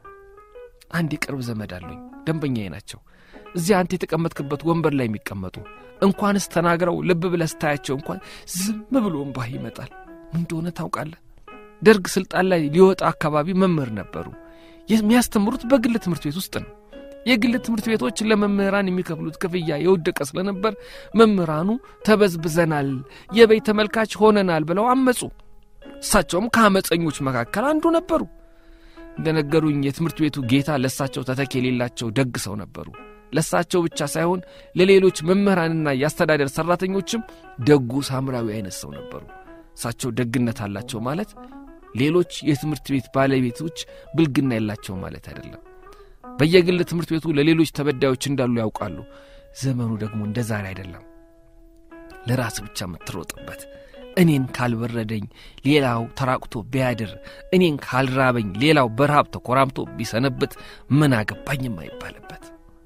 አንድ የቅርብ ዘመድ አሉኝ፣ ደንበኛዬ ናቸው። እዚያ አንተ የተቀመጥክበት ወንበር ላይ የሚቀመጡ እንኳንስ ተናግረው ልብ ብለህ ስታያቸው እንኳን ዝም ብሎ እምባህ ይመጣል። ምን እንደሆነ ታውቃለህ? ደርግ ስልጣን ላይ ሊወጣ አካባቢ መምህር ነበሩ። የሚያስተምሩት በግል ትምህርት ቤት ውስጥ ነው። የግል ትምህርት ቤቶች ለመምህራን የሚከፍሉት ክፍያ የወደቀ ስለነበር መምህራኑ ተበዝብዘናል፣ የበይ ተመልካች ሆነናል ብለው አመፁ። እሳቸውም ከአመፀኞች መካከል አንዱ ነበሩ። እንደነገሩኝ የትምህርት ቤቱ ጌታ ለእሳቸው ተተኪ የሌላቸው ደግ ሰው ነበሩ። ለእሳቸው ብቻ ሳይሆን ለሌሎች መምህራንና የአስተዳደር ሠራተኞችም ደጉ ሳምራዊ አይነት ሰው ነበሩ። እሳቸው ደግነት አላቸው ማለት ሌሎች የትምህርት ቤት ባለቤቶች ብልግና የላቸው ማለት አይደለም። በየግል ትምህርት ቤቱ ለሌሎች ተበዳዮች እንዳሉ ያውቃሉ። ዘመኑ ደግሞ እንደ ዛሬ አይደለም። ለራስ ብቻ የምትሮጥበት እኔን ካልበረደኝ ሌላው ተራቁቶ ቢያድር፣ እኔን ካልራበኝ ሌላው በረሃብ ተኮራምቶ ቢሰነብት ምን አገባኝ የማይባልበት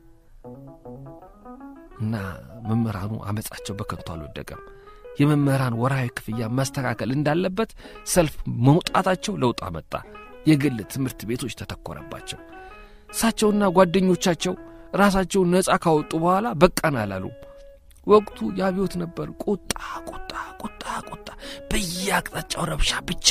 እና መምህራኑ አመፃቸው በከንቱ አልወደቀም። የመምህራን ወርሃዊ ክፍያ መስተካከል እንዳለበት ሰልፍ መውጣታቸው ለውጥ አመጣ። የግል ትምህርት ቤቶች ተተኮረባቸው። እሳቸውና ጓደኞቻቸው ራሳቸውን ነፃ ካወጡ በኋላ በቃን አላሉም። ወቅቱ የአብዮት ነበር። ቁጣ ቁጣ ቁጣ ቁጣ፣ በየአቅጣጫው ረብሻ ብቻ።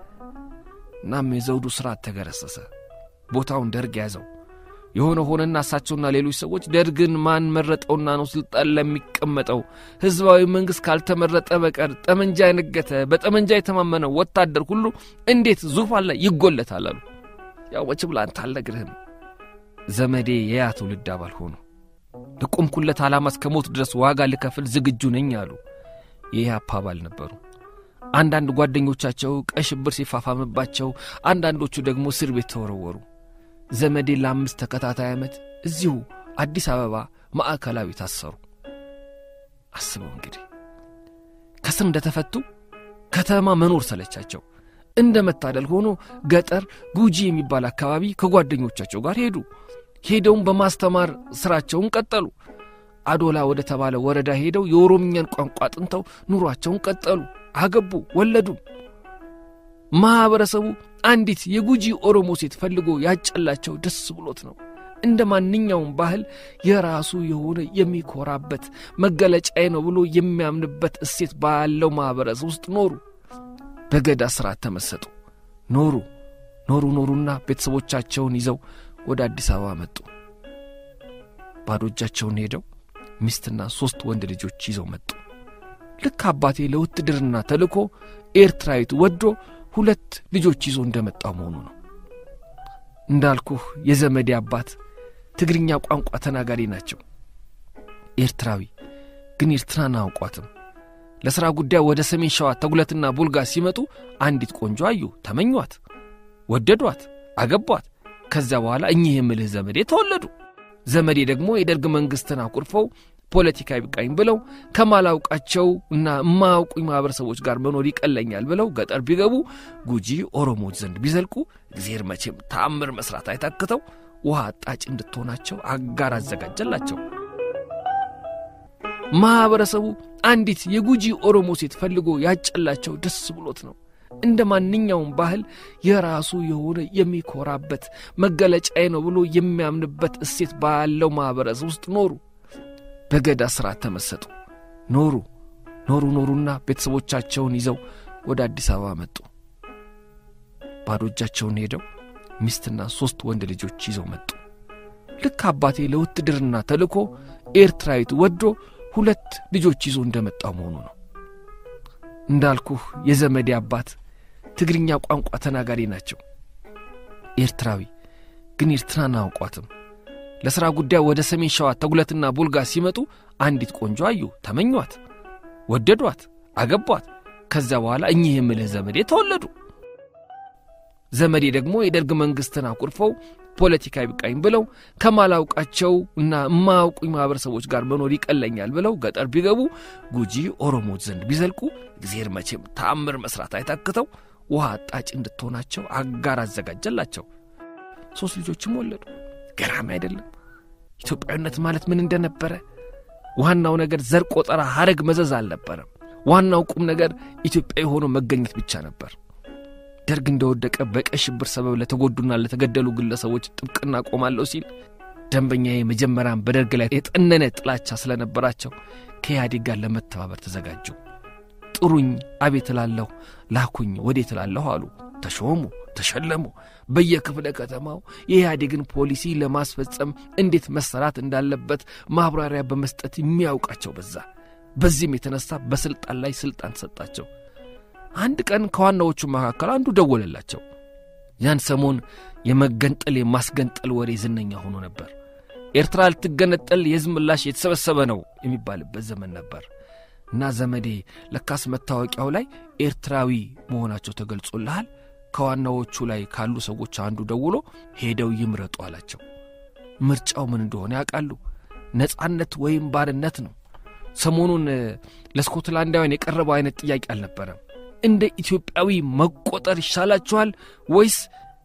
እናም የዘውዱ ሥርዓት ተገረሰሰ። ቦታውን ደርግ ያዘው። የሆነ ሆነና እሳቸውና ሌሎች ሰዎች ደርግን ማን መረጠውና ነው ስልጣን ለሚቀመጠው? ሕዝባዊ መንግሥት ካልተመረጠ በቀር ጠመንጃ የነገተ በጠመንጃ የተማመነው ወታደር ሁሉ እንዴት ዙፋን ላይ ይጎለታል አሉ። ያው መቼም ለአንተ አልነግርህም። ዘመዴ የያ ትውልድ አባል ሆኑ። ለቆምኩለት ዓላማ እስከ ሞት ድረስ ዋጋ ልከፍል ዝግጁ ነኝ አሉ። ይህ አባባል ነበሩ። አንዳንድ ጓደኞቻቸው ቀይ ሽብር ሲፋፋምባቸው፣ አንዳንዶቹ ደግሞ እስር ቤት ተወረወሩ። ዘመዴ ለአምስት ተከታታይ ዓመት እዚሁ አዲስ አበባ ማዕከላዊ ታሰሩ። አስበው እንግዲህ ከስር እንደተፈቱ ከተማ መኖር ሰለቻቸው። እንደ መታደል ሆኖ ገጠር ጉጂ የሚባል አካባቢ ከጓደኞቻቸው ጋር ሄዱ። ሄደውም በማስተማር ሥራቸውን ቀጠሉ። አዶላ ወደ ተባለ ወረዳ ሄደው የኦሮምኛን ቋንቋ አጥንተው ኑሯቸውን ቀጠሉ። አገቡ፣ ወለዱ። ማኅበረሰቡ አንዲት የጉጂ ኦሮሞ ሴት ፈልጎ ያጨላቸው ደስ ብሎት ነው። እንደ ማንኛውም ባህል የራሱ የሆነ የሚኮራበት መገለጫዬ ነው ብሎ የሚያምንበት እሴት ባለው ማኅበረሰብ ውስጥ ኖሩ። በገዳ ሥርዓት ተመሰጡ። ኖሩ ኖሩ ኖሩና ቤተሰቦቻቸውን ይዘው ወደ አዲስ አበባ መጡ። ባዶ እጃቸውን ሄደው ሚስትና ሦስት ወንድ ልጆች ይዘው መጡ። ልክ አባቴ ለውትድርና ተልኮ ኤርትራዊት ወዶ ሁለት ልጆች ይዞ እንደመጣው መሆኑ ነው። እንዳልኩህ የዘመዴ አባት ትግርኛ ቋንቋ ተናጋሪ ናቸው። ኤርትራዊ ግን ኤርትራን አያውቋትም። ለሥራ ጉዳይ ወደ ሰሜን ሸዋ ተጉለትና ቡልጋ ሲመጡ አንዲት ቆንጆ አዩ፣ ተመኟት፣ ወደዷት፣ አገቧት። ከዚያ በኋላ እኚህ የምልህ ዘመዴ ተወለዱ። ዘመዴ ደግሞ የደርግ መንግሥትን አኩርፈው ፖለቲካ ይብቃኝ ብለው ከማላውቃቸው እና የማያውቁኝ ማኅበረሰቦች ጋር መኖር ይቀለኛል ብለው ገጠር ቢገቡ ጉጂ ኦሮሞዎች ዘንድ ቢዘልቁ እግዜር መቼም ተአምር መሥራት አይታክተው ውሃ አጣጭ እንድትሆናቸው አጋር አዘጋጀላቸው። ማኅበረሰቡ አንዲት የጉጂ ኦሮሞ ሴት ፈልጎ ያጨላቸው ደስ ብሎት ነው። እንደ ማንኛውም ባህል የራሱ የሆነ የሚኮራበት መገለጫዬ ነው ብሎ የሚያምንበት እሴት ባለው ማኅበረሰብ ውስጥ ኖሩ። በገዳ ሥርዓት ተመሰጡ። ኖሩ ኖሩ ኖሩና ቤተሰቦቻቸውን ይዘው ወደ አዲስ አበባ መጡ። ባዶ እጃቸውን ሄደው ሚስትና ሦስት ወንድ ልጆች ይዘው መጡ። ልክ አባቴ ለውትድርና ተልኮ ኤርትራዊት ወዶ ሁለት ልጆች ይዞ እንደመጣው መሆኑ ነው። እንዳልኩህ የዘመዴ አባት ትግርኛ ቋንቋ ተናጋሪ ናቸው። ኤርትራዊ ግን ኤርትራን አያውቋትም። ለሥራ ጉዳይ ወደ ሰሜን ሸዋ ተጉለትና ቡልጋ ሲመጡ አንዲት ቆንጆ አዩ፣ ተመኟት፣ ወደዷት፣ አገቧት። ከዚያ በኋላ እኚህ የምልህ ዘመዴ ተወለዱ። ዘመዴ ደግሞ የደርግ መንግሥትን አኩርፈው ፖለቲካ ይብቃኝ ብለው ከማላውቃቸው እና የማያውቁኝ ማኅበረሰቦች ጋር መኖር ይቀለኛል ብለው ገጠር ቢገቡ ጉጂ ኦሮሞች ዘንድ ቢዘልቁ እግዜር መቼም ተአምር መሥራት አይታክተው ውሃ አጣጭ እንድትሆናቸው አጋር አዘጋጀላቸው። ሦስት ልጆችም ወለዱ። ገራሚ አይደለም? ኢትዮጵያዊነት ማለት ምን እንደነበረ። ዋናው ነገር ዘር ቆጠራ፣ ሐረግ መዘዝ አልነበረም። ዋናው ቁም ነገር ኢትዮጵያዊ ሆኖ መገኘት ብቻ ነበር። ደርግ እንደወደቀ በቀይ ሽብር ሰበብ ለተጎዱና ለተገደሉ ግለሰቦች ጥብቅና ቆማለሁ ሲል ደንበኛ መጀመሪያም በደርግ ላይ የጠነነ ጥላቻ ስለነበራቸው ከኢህአዴግ ጋር ለመተባበር ተዘጋጁ። ጥሩኝ፣ አቤት እላለሁ፣ ላኩኝ፣ ወዴት እላለሁ አሉ። ተሾሙ፣ ተሸለሙ። በየክፍለ ከተማው የኢህአዴግን ፖሊሲ ለማስፈጸም እንዴት መሰራት እንዳለበት ማብራሪያ በመስጠት የሚያውቃቸው በዛ። በዚህም የተነሳ በስልጣን ላይ ስልጣን ሰጣቸው። አንድ ቀን ከዋናዎቹ መካከል አንዱ ደወለላቸው። ያን ሰሞን የመገንጠል የማስገንጠል ወሬ ዝነኛ ሆኖ ነበር። ኤርትራ ልትገነጠል የሕዝብ ምላሽ የተሰበሰበ ነው የሚባልበት ዘመን ነበር እና ዘመዴ ለካስ መታወቂያው ላይ ኤርትራዊ መሆናቸው ተገልጾልሃል፣ ከዋናዎቹ ላይ ካሉ ሰዎች አንዱ ደውሎ ሄደው ይምረጡ አላቸው። ምርጫው ምን እንደሆነ ያውቃሉ። ነጻነት ወይም ባርነት ነው። ሰሞኑን ለስኮትላንዳውያን የቀረበው አይነት ጥያቄ አልነበረም። እንደ ኢትዮጵያዊ መቆጠር ይሻላችኋል ወይስ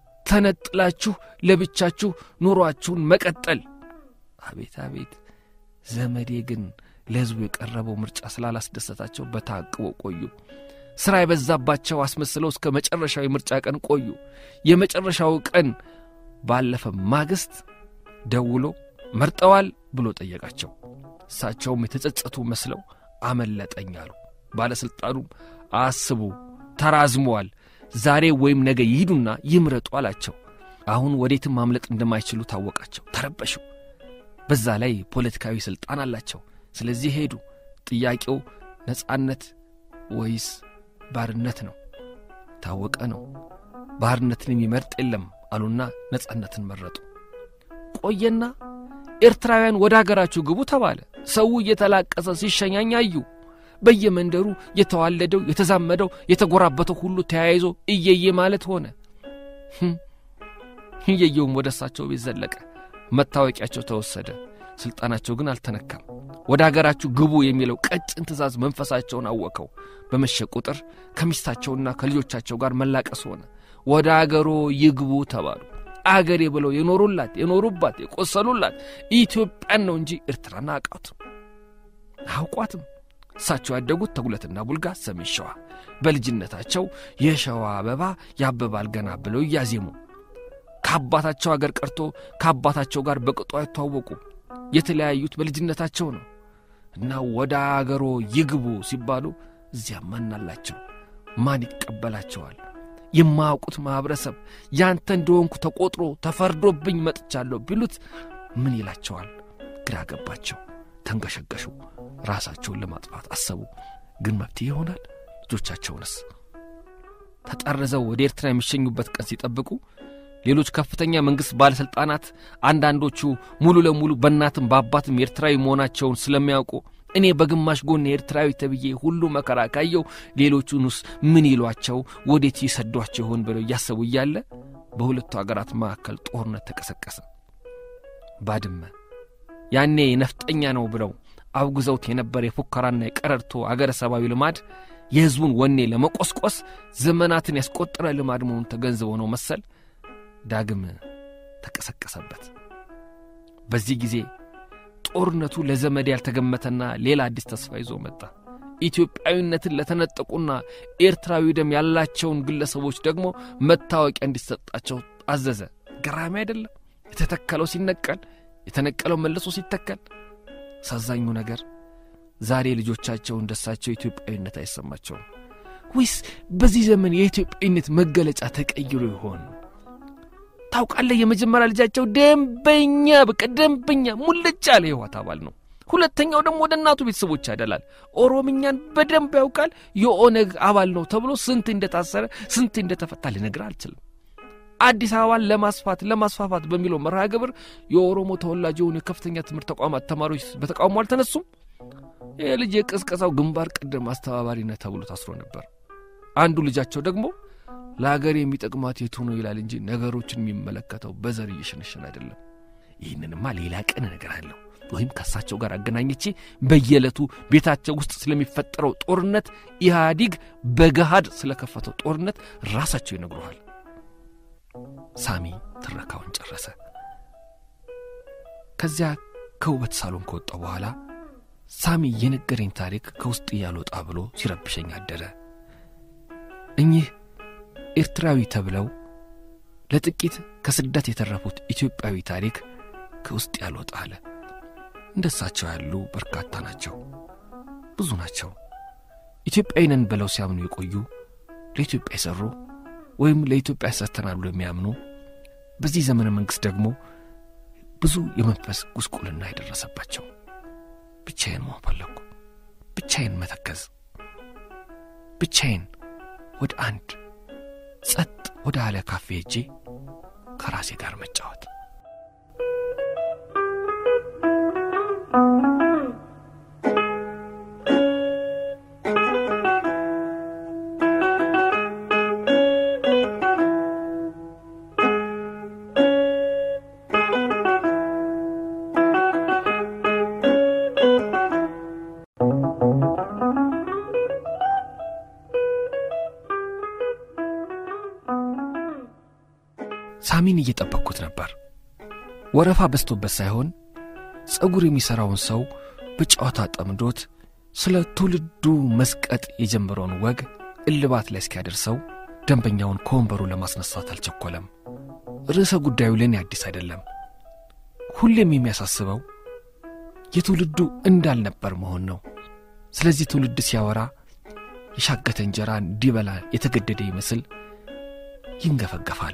ተነጥላችሁ ለብቻችሁ ኑሯችሁን መቀጠል? አቤት አቤት! ዘመዴ ግን ለሕዝቡ የቀረበው ምርጫ ስላላስደሰታቸው በታቅቦ ቆዩ። ሥራ የበዛባቸው አስመስለው እስከ መጨረሻው የምርጫ ቀን ቆዩ። የመጨረሻው ቀን ባለፈ ማግስት ደውሎ መርጠዋል ብሎ ጠየቃቸው። እሳቸውም የተጸጸቱ መስለው አመለጠኝ አሉ። ባለሥልጣኑም አስቡ፣ ተራዝመዋል፣ ዛሬ ወይም ነገ ይሂዱና ይምረጡ አላቸው። አሁን ወዴትም ማምለጥ እንደማይችሉ ታወቃቸው። ተረበሹ። በዛ ላይ ፖለቲካዊ ሥልጣን አላቸው። ስለዚህ ሄዱ። ጥያቄው ነጻነት ወይስ ባርነት ነው። ታወቀ ነው። ባርነትን የሚመርጥ የለም አሉና ነጻነትን መረጡ። ቆየና ኤርትራውያን ወደ አገራችሁ ግቡ ተባለ። ሰው እየተላቀሰ ሲሸኛኝ አዩ። በየመንደሩ የተዋለደው የተዛመደው የተጎራበተው ሁሉ ተያይዞ እየየ ማለት ሆነ። እየየውም ወደ እሳቸው ቤት ዘለቀ። መታወቂያቸው ተወሰደ። ሥልጣናቸው ግን አልተነካም። ወደ አገራችሁ ግቡ የሚለው ቀጭን ትእዛዝ መንፈሳቸውን አወከው። በመሸ ቁጥር ከሚስታቸውና ከልጆቻቸው ጋር መላቀስ ሆነ። ወደ አገሮ ይግቡ ተባሉ። አገሬ ብለው የኖሩላት የኖሩባት የቆሰሉላት ኢትዮጵያን ነው እንጂ ኤርትራን አያውቋትም አያውቋትም። እሳቸው ያደጉት ተጉለትና ቡልጋ ሰሜን ሸዋ። በልጅነታቸው የሸዋ አበባ ያብባል ገና ብለው እያዜሙ ከአባታቸው አገር ቀርቶ ከአባታቸው ጋር በቅጡ አይተዋወቁ። የተለያዩት በልጅነታቸው ነው እና ወደ አገሮ ይግቡ ሲባሉ እዚያ ማን አላቸው? ማን ይቀበላቸዋል? የማያውቁት ማኅበረሰብ ያንተ እንደሆንኩ ተቆጥሮ ተፈርዶብኝ መጥቻለሁ ቢሉት ምን ይላቸዋል? ግራ ገባቸው። ተንገሸገሹ። ራሳቸውን ለማጥፋት አሰቡ። ግን መፍትሄ ይሆናል? ልጆቻቸውንስ? ተጠርዘው ወደ ኤርትራ የሚሸኙበት ቀን ሲጠብቁ ሌሎች ከፍተኛ መንግሥት ባለሥልጣናት አንዳንዶቹ ሙሉ ለሙሉ በእናትም በአባትም ኤርትራዊ መሆናቸውን ስለሚያውቁ እኔ በግማሽ ጎን ኤርትራዊ ተብዬ ሁሉ መከራ ካየው ሌሎቹንስ ምን ይሏቸው ወዴት ይሰዷቸው ይሆን ብለው እያሰቡ እያለ በሁለቱ አገራት መካከል ጦርነት ተቀሰቀሰ። ባድመ ያኔ ነፍጠኛ ነው ብለው አውግዘውት የነበረ የፉከራና የቀረርቶ አገረ ሰባዊ ልማድ የሕዝቡን ወኔ ለመቆስቆስ ዘመናትን ያስቆጠረ ልማድ መሆኑን ተገንዝበው ነው መሰል ዳግም ተቀሰቀሰበት። በዚህ ጊዜ ጦርነቱ ለዘመድ ያልተገመተና ሌላ አዲስ ተስፋ ይዞ መጣ። ኢትዮጵያዊነትን ለተነጠቁና ኤርትራዊ ደም ያላቸውን ግለሰቦች ደግሞ መታወቂያ እንዲሰጣቸው አዘዘ። ገራሚ አይደለም? የተተከለው ሲነቀል፣ የተነቀለው መልሶ ሲተከል። አሳዛኙ ነገር ዛሬ ልጆቻቸው እንደሳቸው ኢትዮጵያዊነት አይሰማቸውም። ወይስ በዚህ ዘመን የኢትዮጵያዊነት መገለጫ ተቀይሮ ይሆን? ታውቃለህ፣ የመጀመሪያ ልጃቸው ደንበኛ በቃ ደንበኛ ሙልጭ ያለ የህወሓት አባል ነው። ሁለተኛው ደግሞ ወደ እናቱ ቤተሰቦች ያደላል። ኦሮምኛን በደንብ ያውቃል። የኦነግ አባል ነው ተብሎ ስንት እንደታሰረ ስንት እንደተፈታ ልነግርህ አልችልም። አዲስ አበባን ለማስፋት ለማስፋፋት በሚለው መርሃ ግብር የኦሮሞ ተወላጅ የሆኑ የከፍተኛ ትምህርት ተቋማት ተማሪዎች በተቃውሞ አልተነሱም። ይህ ልጅ የቅስቀሳው ግንባር ቀደም አስተባባሪነት ተብሎ ታስሮ ነበር። አንዱ ልጃቸው ደግሞ ለሀገር የሚጠቅማት የቱ ነው ይላል እንጂ ነገሮችን የሚመለከተው በዘር እየሸነሸን አይደለም። ይህንንማ ሌላ ቀን እነግርሃለሁ ወይም ከእሳቸው ጋር አገናኝቼ በየዕለቱ ቤታቸው ውስጥ ስለሚፈጠረው ጦርነት ኢህአዲግ በገሃድ ስለከፈተው ጦርነት ራሳቸው ይነግሩሃል። ሳሚ ትረካውን ጨረሰ። ከዚያ ከውበት ሳሎን ከወጣው በኋላ ሳሚ የነገረኝ ታሪክ ከውስጥ እያልወጣ ብሎ ሲረብሸኝ አደረ። እኚህ ኤርትራዊ ተብለው ለጥቂት ከስደት የተረፉት ኢትዮጵያዊ ታሪክ ከውስጥ ያልወጣ አለ። እንደሳቸው ያሉ በርካታ ናቸው፣ ብዙ ናቸው። ኢትዮጵያዊ ነን ብለው ሲያምኑ የቆዩ ለኢትዮጵያ የሠሩ ወይም ለኢትዮጵያ ሰርተናል ብሎ የሚያምኑ በዚህ ዘመነ መንግሥት ደግሞ ብዙ የመንፈስ ጉስቁልና የደረሰባቸው። ብቻዬን መሆን ፈለግኩ። ብቻዬን መተከዝ፣ ብቻዬን ወደ አንድ ጸጥ ወደ አለ ካፌ ሄጄ ከራሴ ጋር መጫወት። ሳሚን እየጠበቅኩት ነበር። ወረፋ በዝቶበት ሳይሆን ጸጉር የሚሠራውን ሰው በጨዋታ ጠምዶት ስለ ትውልዱ መስቀጥ የጀመረውን ወግ እልባት ላይ እስኪያደርሰው ደንበኛውን ከወንበሩ ለማስነሳት አልቸኮለም። ርዕሰ ጉዳዩ ለእኔ አዲስ አይደለም። ሁሌም የሚያሳስበው የትውልዱ እንዳልነበር መሆን ነው። ስለዚህ ትውልድ ሲያወራ የሻገተ እንጀራ እንዲበላ የተገደደ ይመስል ይንገፈገፋል።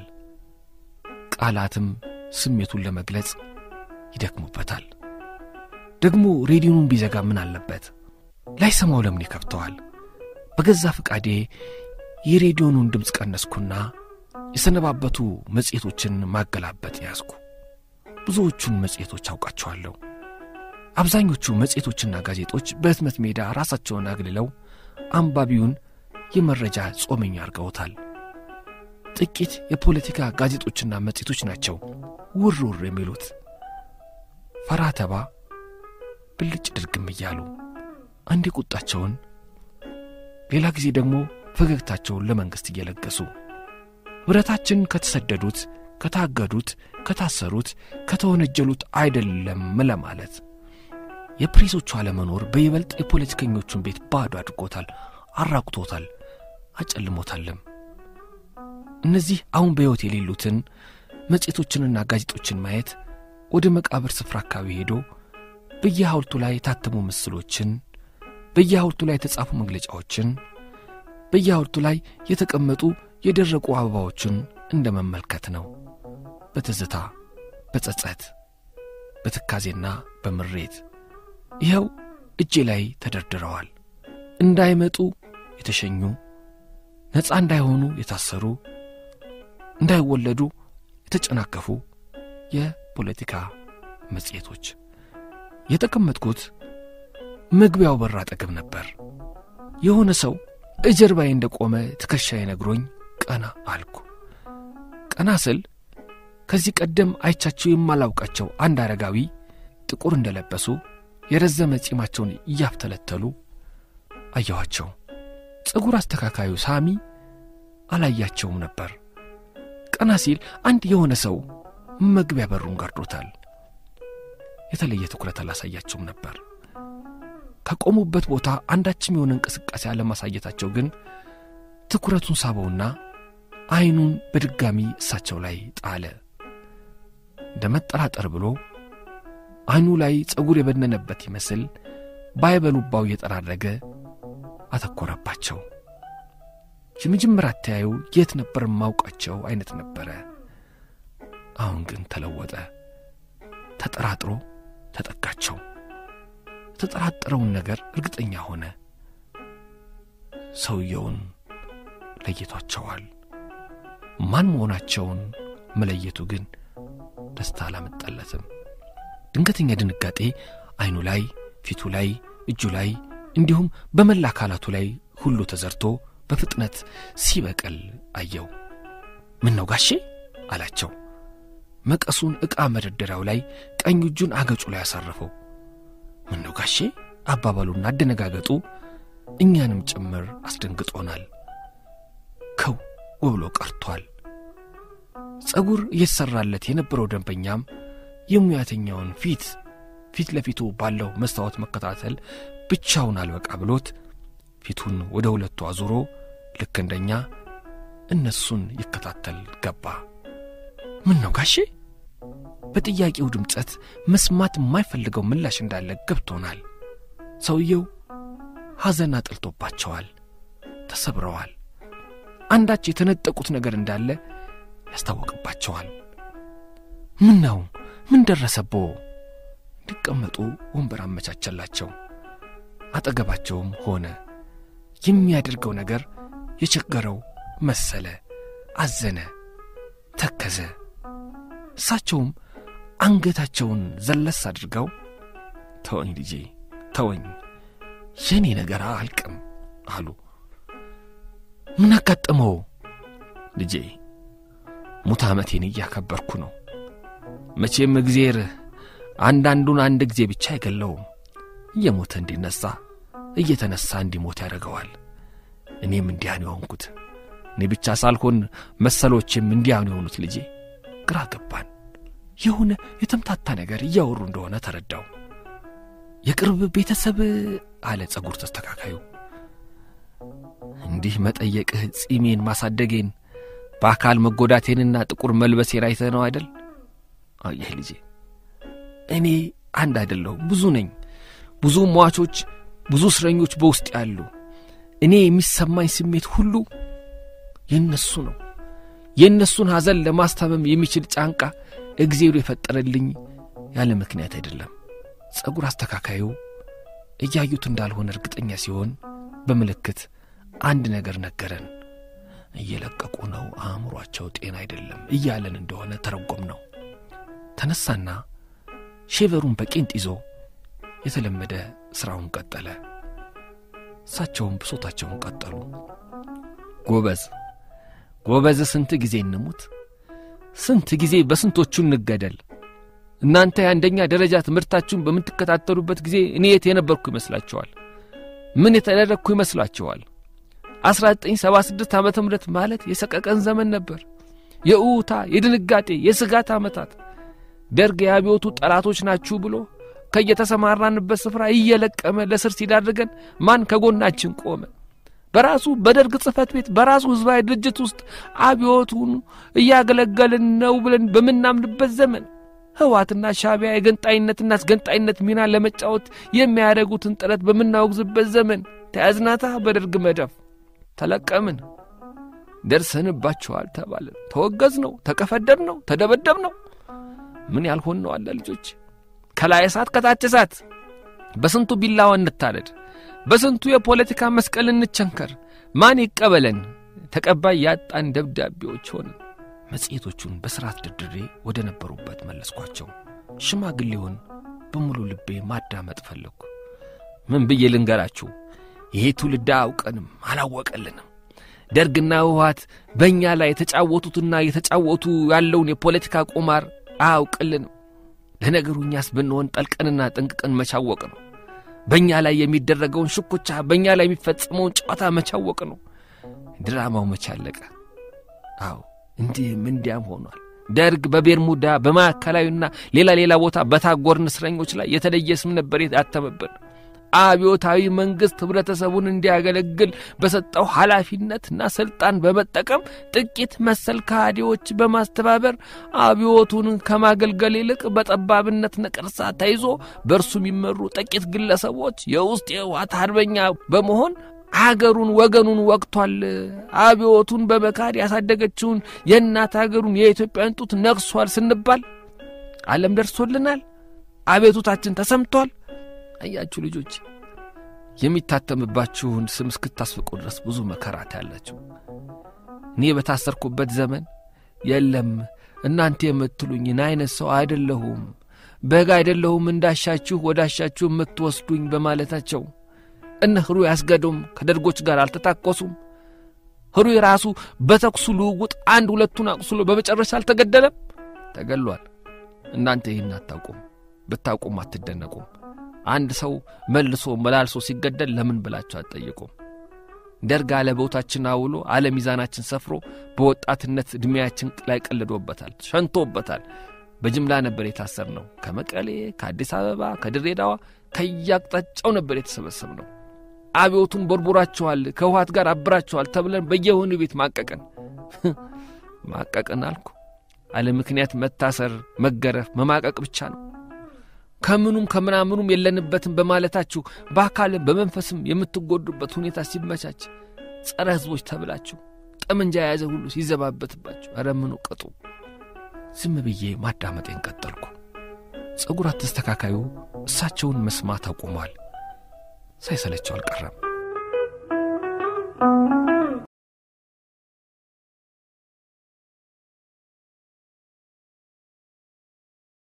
ቃላትም ስሜቱን ለመግለጽ ይደክሙበታል። ደግሞ ሬዲዮኑን ቢዘጋ ምን አለበት? ላይሰማው ለምን ይከብተዋል? በገዛ ፈቃዴ የሬዲዮኑን ድምፅ ቀነስኩና የሰነባበቱ መጽሔቶችን ማገላበጥ ያዝኩ። ብዙዎቹን መጽሔቶች አውቃቸዋለሁ። አብዛኞቹ መጽሔቶችና ጋዜጦች በሕትመት ሜዳ ራሳቸውን አግልለው አንባቢውን የመረጃ ጾመኛ አድርገውታል። ጥቂት የፖለቲካ ጋዜጦችና መጽሔቶች ናቸው ውር ውር የሚሉት ፈራ ተባ ብልጭ ድርግም እያሉ አንዴ ቁጣቸውን፣ ሌላ ጊዜ ደግሞ ፈገግታቸውን ለመንግሥት እየለገሱ ኅብረታችን ከተሰደዱት፣ ከታገዱት፣ ከታሰሩት፣ ከተወነጀሉት አይደለም ለማለት የፕሬሶቹ አለመኖር በይበልጥ የፖለቲከኞቹን ቤት ባዶ አድርጎታል፣ አራቁቶታል፣ አጨልሞታልም። እነዚህ አሁን በሕይወት የሌሉትን መጽሔቶችንና ጋዜጦችን ማየት ወደ መቃብር ስፍራ አካባቢ ሄዶ በየሐውልቱ ላይ የታተሙ ምስሎችን፣ በየሐውልቱ ላይ የተጻፉ መግለጫዎችን፣ በየሐውልቱ ላይ የተቀመጡ የደረቁ አበባዎችን እንደ መመልከት ነው። በትዝታ በጸጸት በትካዜና በምሬት ይኸው እጄ ላይ ተደርድረዋል። እንዳይመጡ የተሸኙ፣ ነፃ እንዳይሆኑ የታሰሩ፣ እንዳይወለዱ የተጨናከፉ የፖለቲካ መጽሔቶች። የተቀመጥኩት መግቢያው በር አጠገብ ነበር። የሆነ ሰው እጀርባዬ እንደቆመ ትከሻዬ ነግሮኝ ቀና አልኩ። ቀና ስል ከዚህ ቀደም አይቻቸው የማላውቃቸው አንድ አረጋዊ ጥቁር እንደለበሱ የረዘመ ጺማቸውን እያፍተለተሉ አየኋቸው። ፀጉር አስተካካዩ ሳሚ አላያቸውም ነበር። ቀና ሲል አንድ የሆነ ሰው መግቢያ በሩን ጋርዶታል። የተለየ ትኩረት አላሳያቸውም ነበር። ከቆሙበት ቦታ አንዳችም የሆነ እንቅስቃሴ አለማሳየታቸው ግን ትኩረቱን ሳበውና ዐይኑን በድጋሚ እሳቸው ላይ ጣለ። እንደ መጠራጠር ብሎ ዐይኑ ላይ ጸጉር የበነነበት ይመስል ባይበሉባው እየጠራረገ አተኮረባቸው። የመጀመሪያ አተያዩ የት ነበር የማውቃቸው አይነት ነበረ። አሁን ግን ተለወጠ። ተጠራጥሮ ተጠጋቸው። የተጠራጠረውን ነገር እርግጠኛ ሆነ። ሰውየውን ለይቷቸዋል። ማን መሆናቸውን መለየቱ ግን ደስታ አላመጣለትም። ድንገተኛ ድንጋጤ ዐይኑ ላይ፣ ፊቱ ላይ፣ እጁ ላይ እንዲሁም በመላ አካላቱ ላይ ሁሉ ተዘርቶ በፍጥነት ሲበቅል አየው። ምን ነው ጋሼ አላቸው። መቀሱን ዕቃ መደርደሪያው ላይ ቀኝ እጁን አገጩ ላይ አሳረፈው። ምን ነው ጋሼ አባባሉና አደነጋገጡ እኛንም ጭምር አስደንግጦናል። ከው ብሎ ቀርቷል። ጸጉር እየተሠራለት የነበረው ደንበኛም የሙያተኛውን ፊት ፊት ለፊቱ ባለው መስታወት መከታተል ብቻውን አልበቃ ብሎት ፊቱን ወደ ሁለቱ አዙሮ ልክ እንደኛ እነሱን ይከታተል ገባ። ምን ነው ጋሼ? በጥያቄው ድምፀት መስማት የማይፈልገው ምላሽ እንዳለ ገብቶናል። ሰውየው ሐዘን አጥልቶባቸዋል፣ ተሰብረዋል። አንዳች የተነጠቁት ነገር እንዳለ ያስታወቅባቸዋል። ምን ነው? ምን ደረሰቦ? እንዲቀመጡ ወንበር አመቻቸላቸው። አጠገባቸውም ሆነ። የሚያደርገው ነገር የቸገረው መሰለ። አዘነ፣ ተከዘ። እሳቸውም አንገታቸውን ዘለስ አድርገው ተወኝ ልጄ ተወኝ፣ የኔ ነገር አልቅም አሉ። ምን አጋጠመው ልጄ? ሙት ዓመቴን እያከበርኩ ነው። መቼም እግዜር አንዳንዱን አንድ ጊዜ ብቻ አይገለውም። እየሞተ እንዲነሣ እየተነሣ እንዲሞት ያደርገዋል። እኔም እንዲያን የሆንኩት እኔ ብቻ ሳልሆን መሰሎችም እንዲያኑ የሆኑት ልጄ ግራ ገባን። የሆነ የተምታታ ነገር እያወሩ እንደሆነ ተረዳው። የቅርብ ቤተሰብ አለ ጸጉር ተስተካካዩ። እንዲህ መጠየቅህ ጺሜን ማሳደጌን በአካል መጎዳቴንና ጥቁር መልበሴን አይተህ ነው አይደል? አየህ ልጄ፣ እኔ አንድ አይደለሁም፣ ብዙ ነኝ። ብዙ ሟቾች፣ ብዙ እስረኞች በውስጥ ያሉ። እኔ የሚሰማኝ ስሜት ሁሉ የእነሱ ነው። የእነሱን ሐዘን ለማስታመም የሚችል ጫንቃ እግዜሩ የፈጠረልኝ ያለ ምክንያት አይደለም። ጸጉር አስተካካዩ እያዩት እንዳልሆነ እርግጠኛ ሲሆን በምልክት አንድ ነገር ነገረን። እየለቀቁ ነው፣ አእምሯቸው ጤና አይደለም እያለን እንደሆነ ተረጎም ነው። ተነሳና ሼቨሩን በቄንጥ ይዞ የተለመደ ሥራውን ቀጠለ። እሳቸውም ብሶታቸውን ቀጠሉ። ጎበዝ ጎበዝ፣ ስንት ጊዜ እንሙት፣ ስንት ጊዜ በስንቶቹ እንገደል። እናንተ የአንደኛ ደረጃ ትምህርታችሁን በምትከታተሉበት ጊዜ እኔ የት የነበርኩ ይመስላችኋል? ምን የተደረግኩ ይመስላችኋል? 1976 ዓመተ ምህረት ማለት የሰቀቀን ዘመን ነበር። የእውታ የድንጋጤ የስጋት ዓመታት። ደርግ የአብዮቱ ጠላቶች ናችሁ ብሎ ከየተሰማራንበት ስፍራ እየለቀመ ለስር ሲዳርገን ማን ከጎናችን ቆመ? በራሱ በደርግ ጽሕፈት ቤት በራሱ ሕዝባዊ ድርጅት ውስጥ አብዮቱን እያገለገልን ነው ብለን በምናምንበት ዘመን ህዋትና ሻቢያ የገንጣይነትና አስገንጣይነት ሚና ለመጫወት የሚያደርጉትን ጥረት በምናወግዝበት ዘመን ተያዝናታ በደርግ መዳፍ ተለቀምን፣ ደርሰንባቸዋል ተባልን፣ ተወገዝ ነው፣ ተቀፈደድ ነው፣ ተደበደብ ነው። ምን ያልሆን ነው አለ ልጆች፣ ከላይ እሳት ከታች እሳት፣ በስንቱ ቢላዋ እንታረድ፣ በስንቱ የፖለቲካ መስቀል እንቸንከር፣ ማን ይቀበለን? ተቀባይ ያጣን ደብዳቤዎች ሆንን። መጽሔቶቹን በሥርዓት ድርድሬ ወደ ነበሩበት መለስኳቸው። ሽማግሌውን በሙሉ ልቤ ማዳመጥ ፈለግኩ። ምን ብዬ ልንገራችሁ? ይሄ ትውልድ አያውቀንም፣ አላወቀልንም። ደርግና ህወሓት በእኛ ላይ የተጫወቱትና የተጫወቱ ያለውን የፖለቲካ ቁማር አያውቅልንም። ለነገሩ እኛስ ብንሆን ጠልቀንና ጠንቅቀን መቻወቅ ነው። በእኛ ላይ የሚደረገውን ሽኩቻ፣ በእኛ ላይ የሚፈጸመውን ጨዋታ መቻወቅ ነው። ድራማው መቻለቀ። አዎ እንዲህም እንዲያም ሆኗል። ደርግ በቤርሙዳ በማዕከላዊና ሌላ ሌላ ቦታ በታጎርን እስረኞች ላይ የተለየ ስም ነበር ያተመብን። አብዮታዊ መንግሥት ኅብረተሰቡን እንዲያገለግል በሰጠው ኃላፊነትና ሥልጣን በመጠቀም ጥቂት መሰል ከሃዲዎች በማስተባበር አብዮቱን ከማገልገል ይልቅ በጠባብነት ነቀርሳ ተይዞ በእርሱ የሚመሩ ጥቂት ግለሰቦች የውስጥ የህወሓት አርበኛ በመሆን አገሩን ወገኑን ወቅቷል። አብዮቱን በመካድ ያሳደገችውን የእናት አገሩን የኢትዮጵያን ጡት ነቅሷል ስንባል ዓለም ደርሶልናል። አቤቱታችን ተሰምቷል። አያችሁ ልጆች፣ የሚታተምባችሁን ስም እስክታስፍቁ ድረስ ብዙ መከራት ያላችሁ። እኔ በታሰርኩበት ዘመን የለም እናንተ የምትሉኝን አይነት ሰው አይደለሁም፣ በግ አይደለሁም እንዳሻችሁ ወዳሻችሁ የምትወስዱኝ በማለታቸው እነ ህሩይ አስገዶም ከደርጎች ጋር አልተታኮሱም። ህሩይ ራሱ በተኩሱ ልውውጥ አንድ ሁለቱን አቁስሎ በመጨረሻ አልተገደለም፣ ተገሏል። እናንተ ይህን አታውቁም፣ ብታውቁም አትደነቁም። አንድ ሰው መልሶ መላልሶ ሲገደል ለምን ብላችሁ አትጠይቁም። ደርግ አለቦታችን አውሎ አለሚዛናችን ሰፍሮ በወጣትነት ዕድሜያችን ላይ ቀልዶበታል፣ ሸንቶበታል። በጅምላ ነበር የታሰር ነው። ከመቀሌ፣ ከአዲስ አበባ፣ ከድሬዳዋ ከያቅጣጫው ነበር የተሰበሰብ ነው። አብዮቱን ቦርቦራችኋል፣ ከውሃት ጋር አብራችኋል ተብለን በየወህኒ ቤት ማቀቅን ማቀቅን አልኩ። አለ ምክንያት መታሰር፣ መገረፍ፣ መማቀቅ ብቻ ነው። ከምኑም ከምናምኑም የለንበትም በማለታችሁ በአካልም በመንፈስም የምትጎዱበት ሁኔታ ሲመቻች ጸረ ሕዝቦች ተብላችሁ ጠመንጃ የያዘ ሁሉ ሲዘባበትባችሁ ኧረ ምኑ ቅጡ። ዝም ብዬ ማዳመጤን ቀጠልኩ። ጸጉር አስተስተካካዩ እሳቸውን መስማት አቁሟል። ሳይሰለቸው አልቀረም።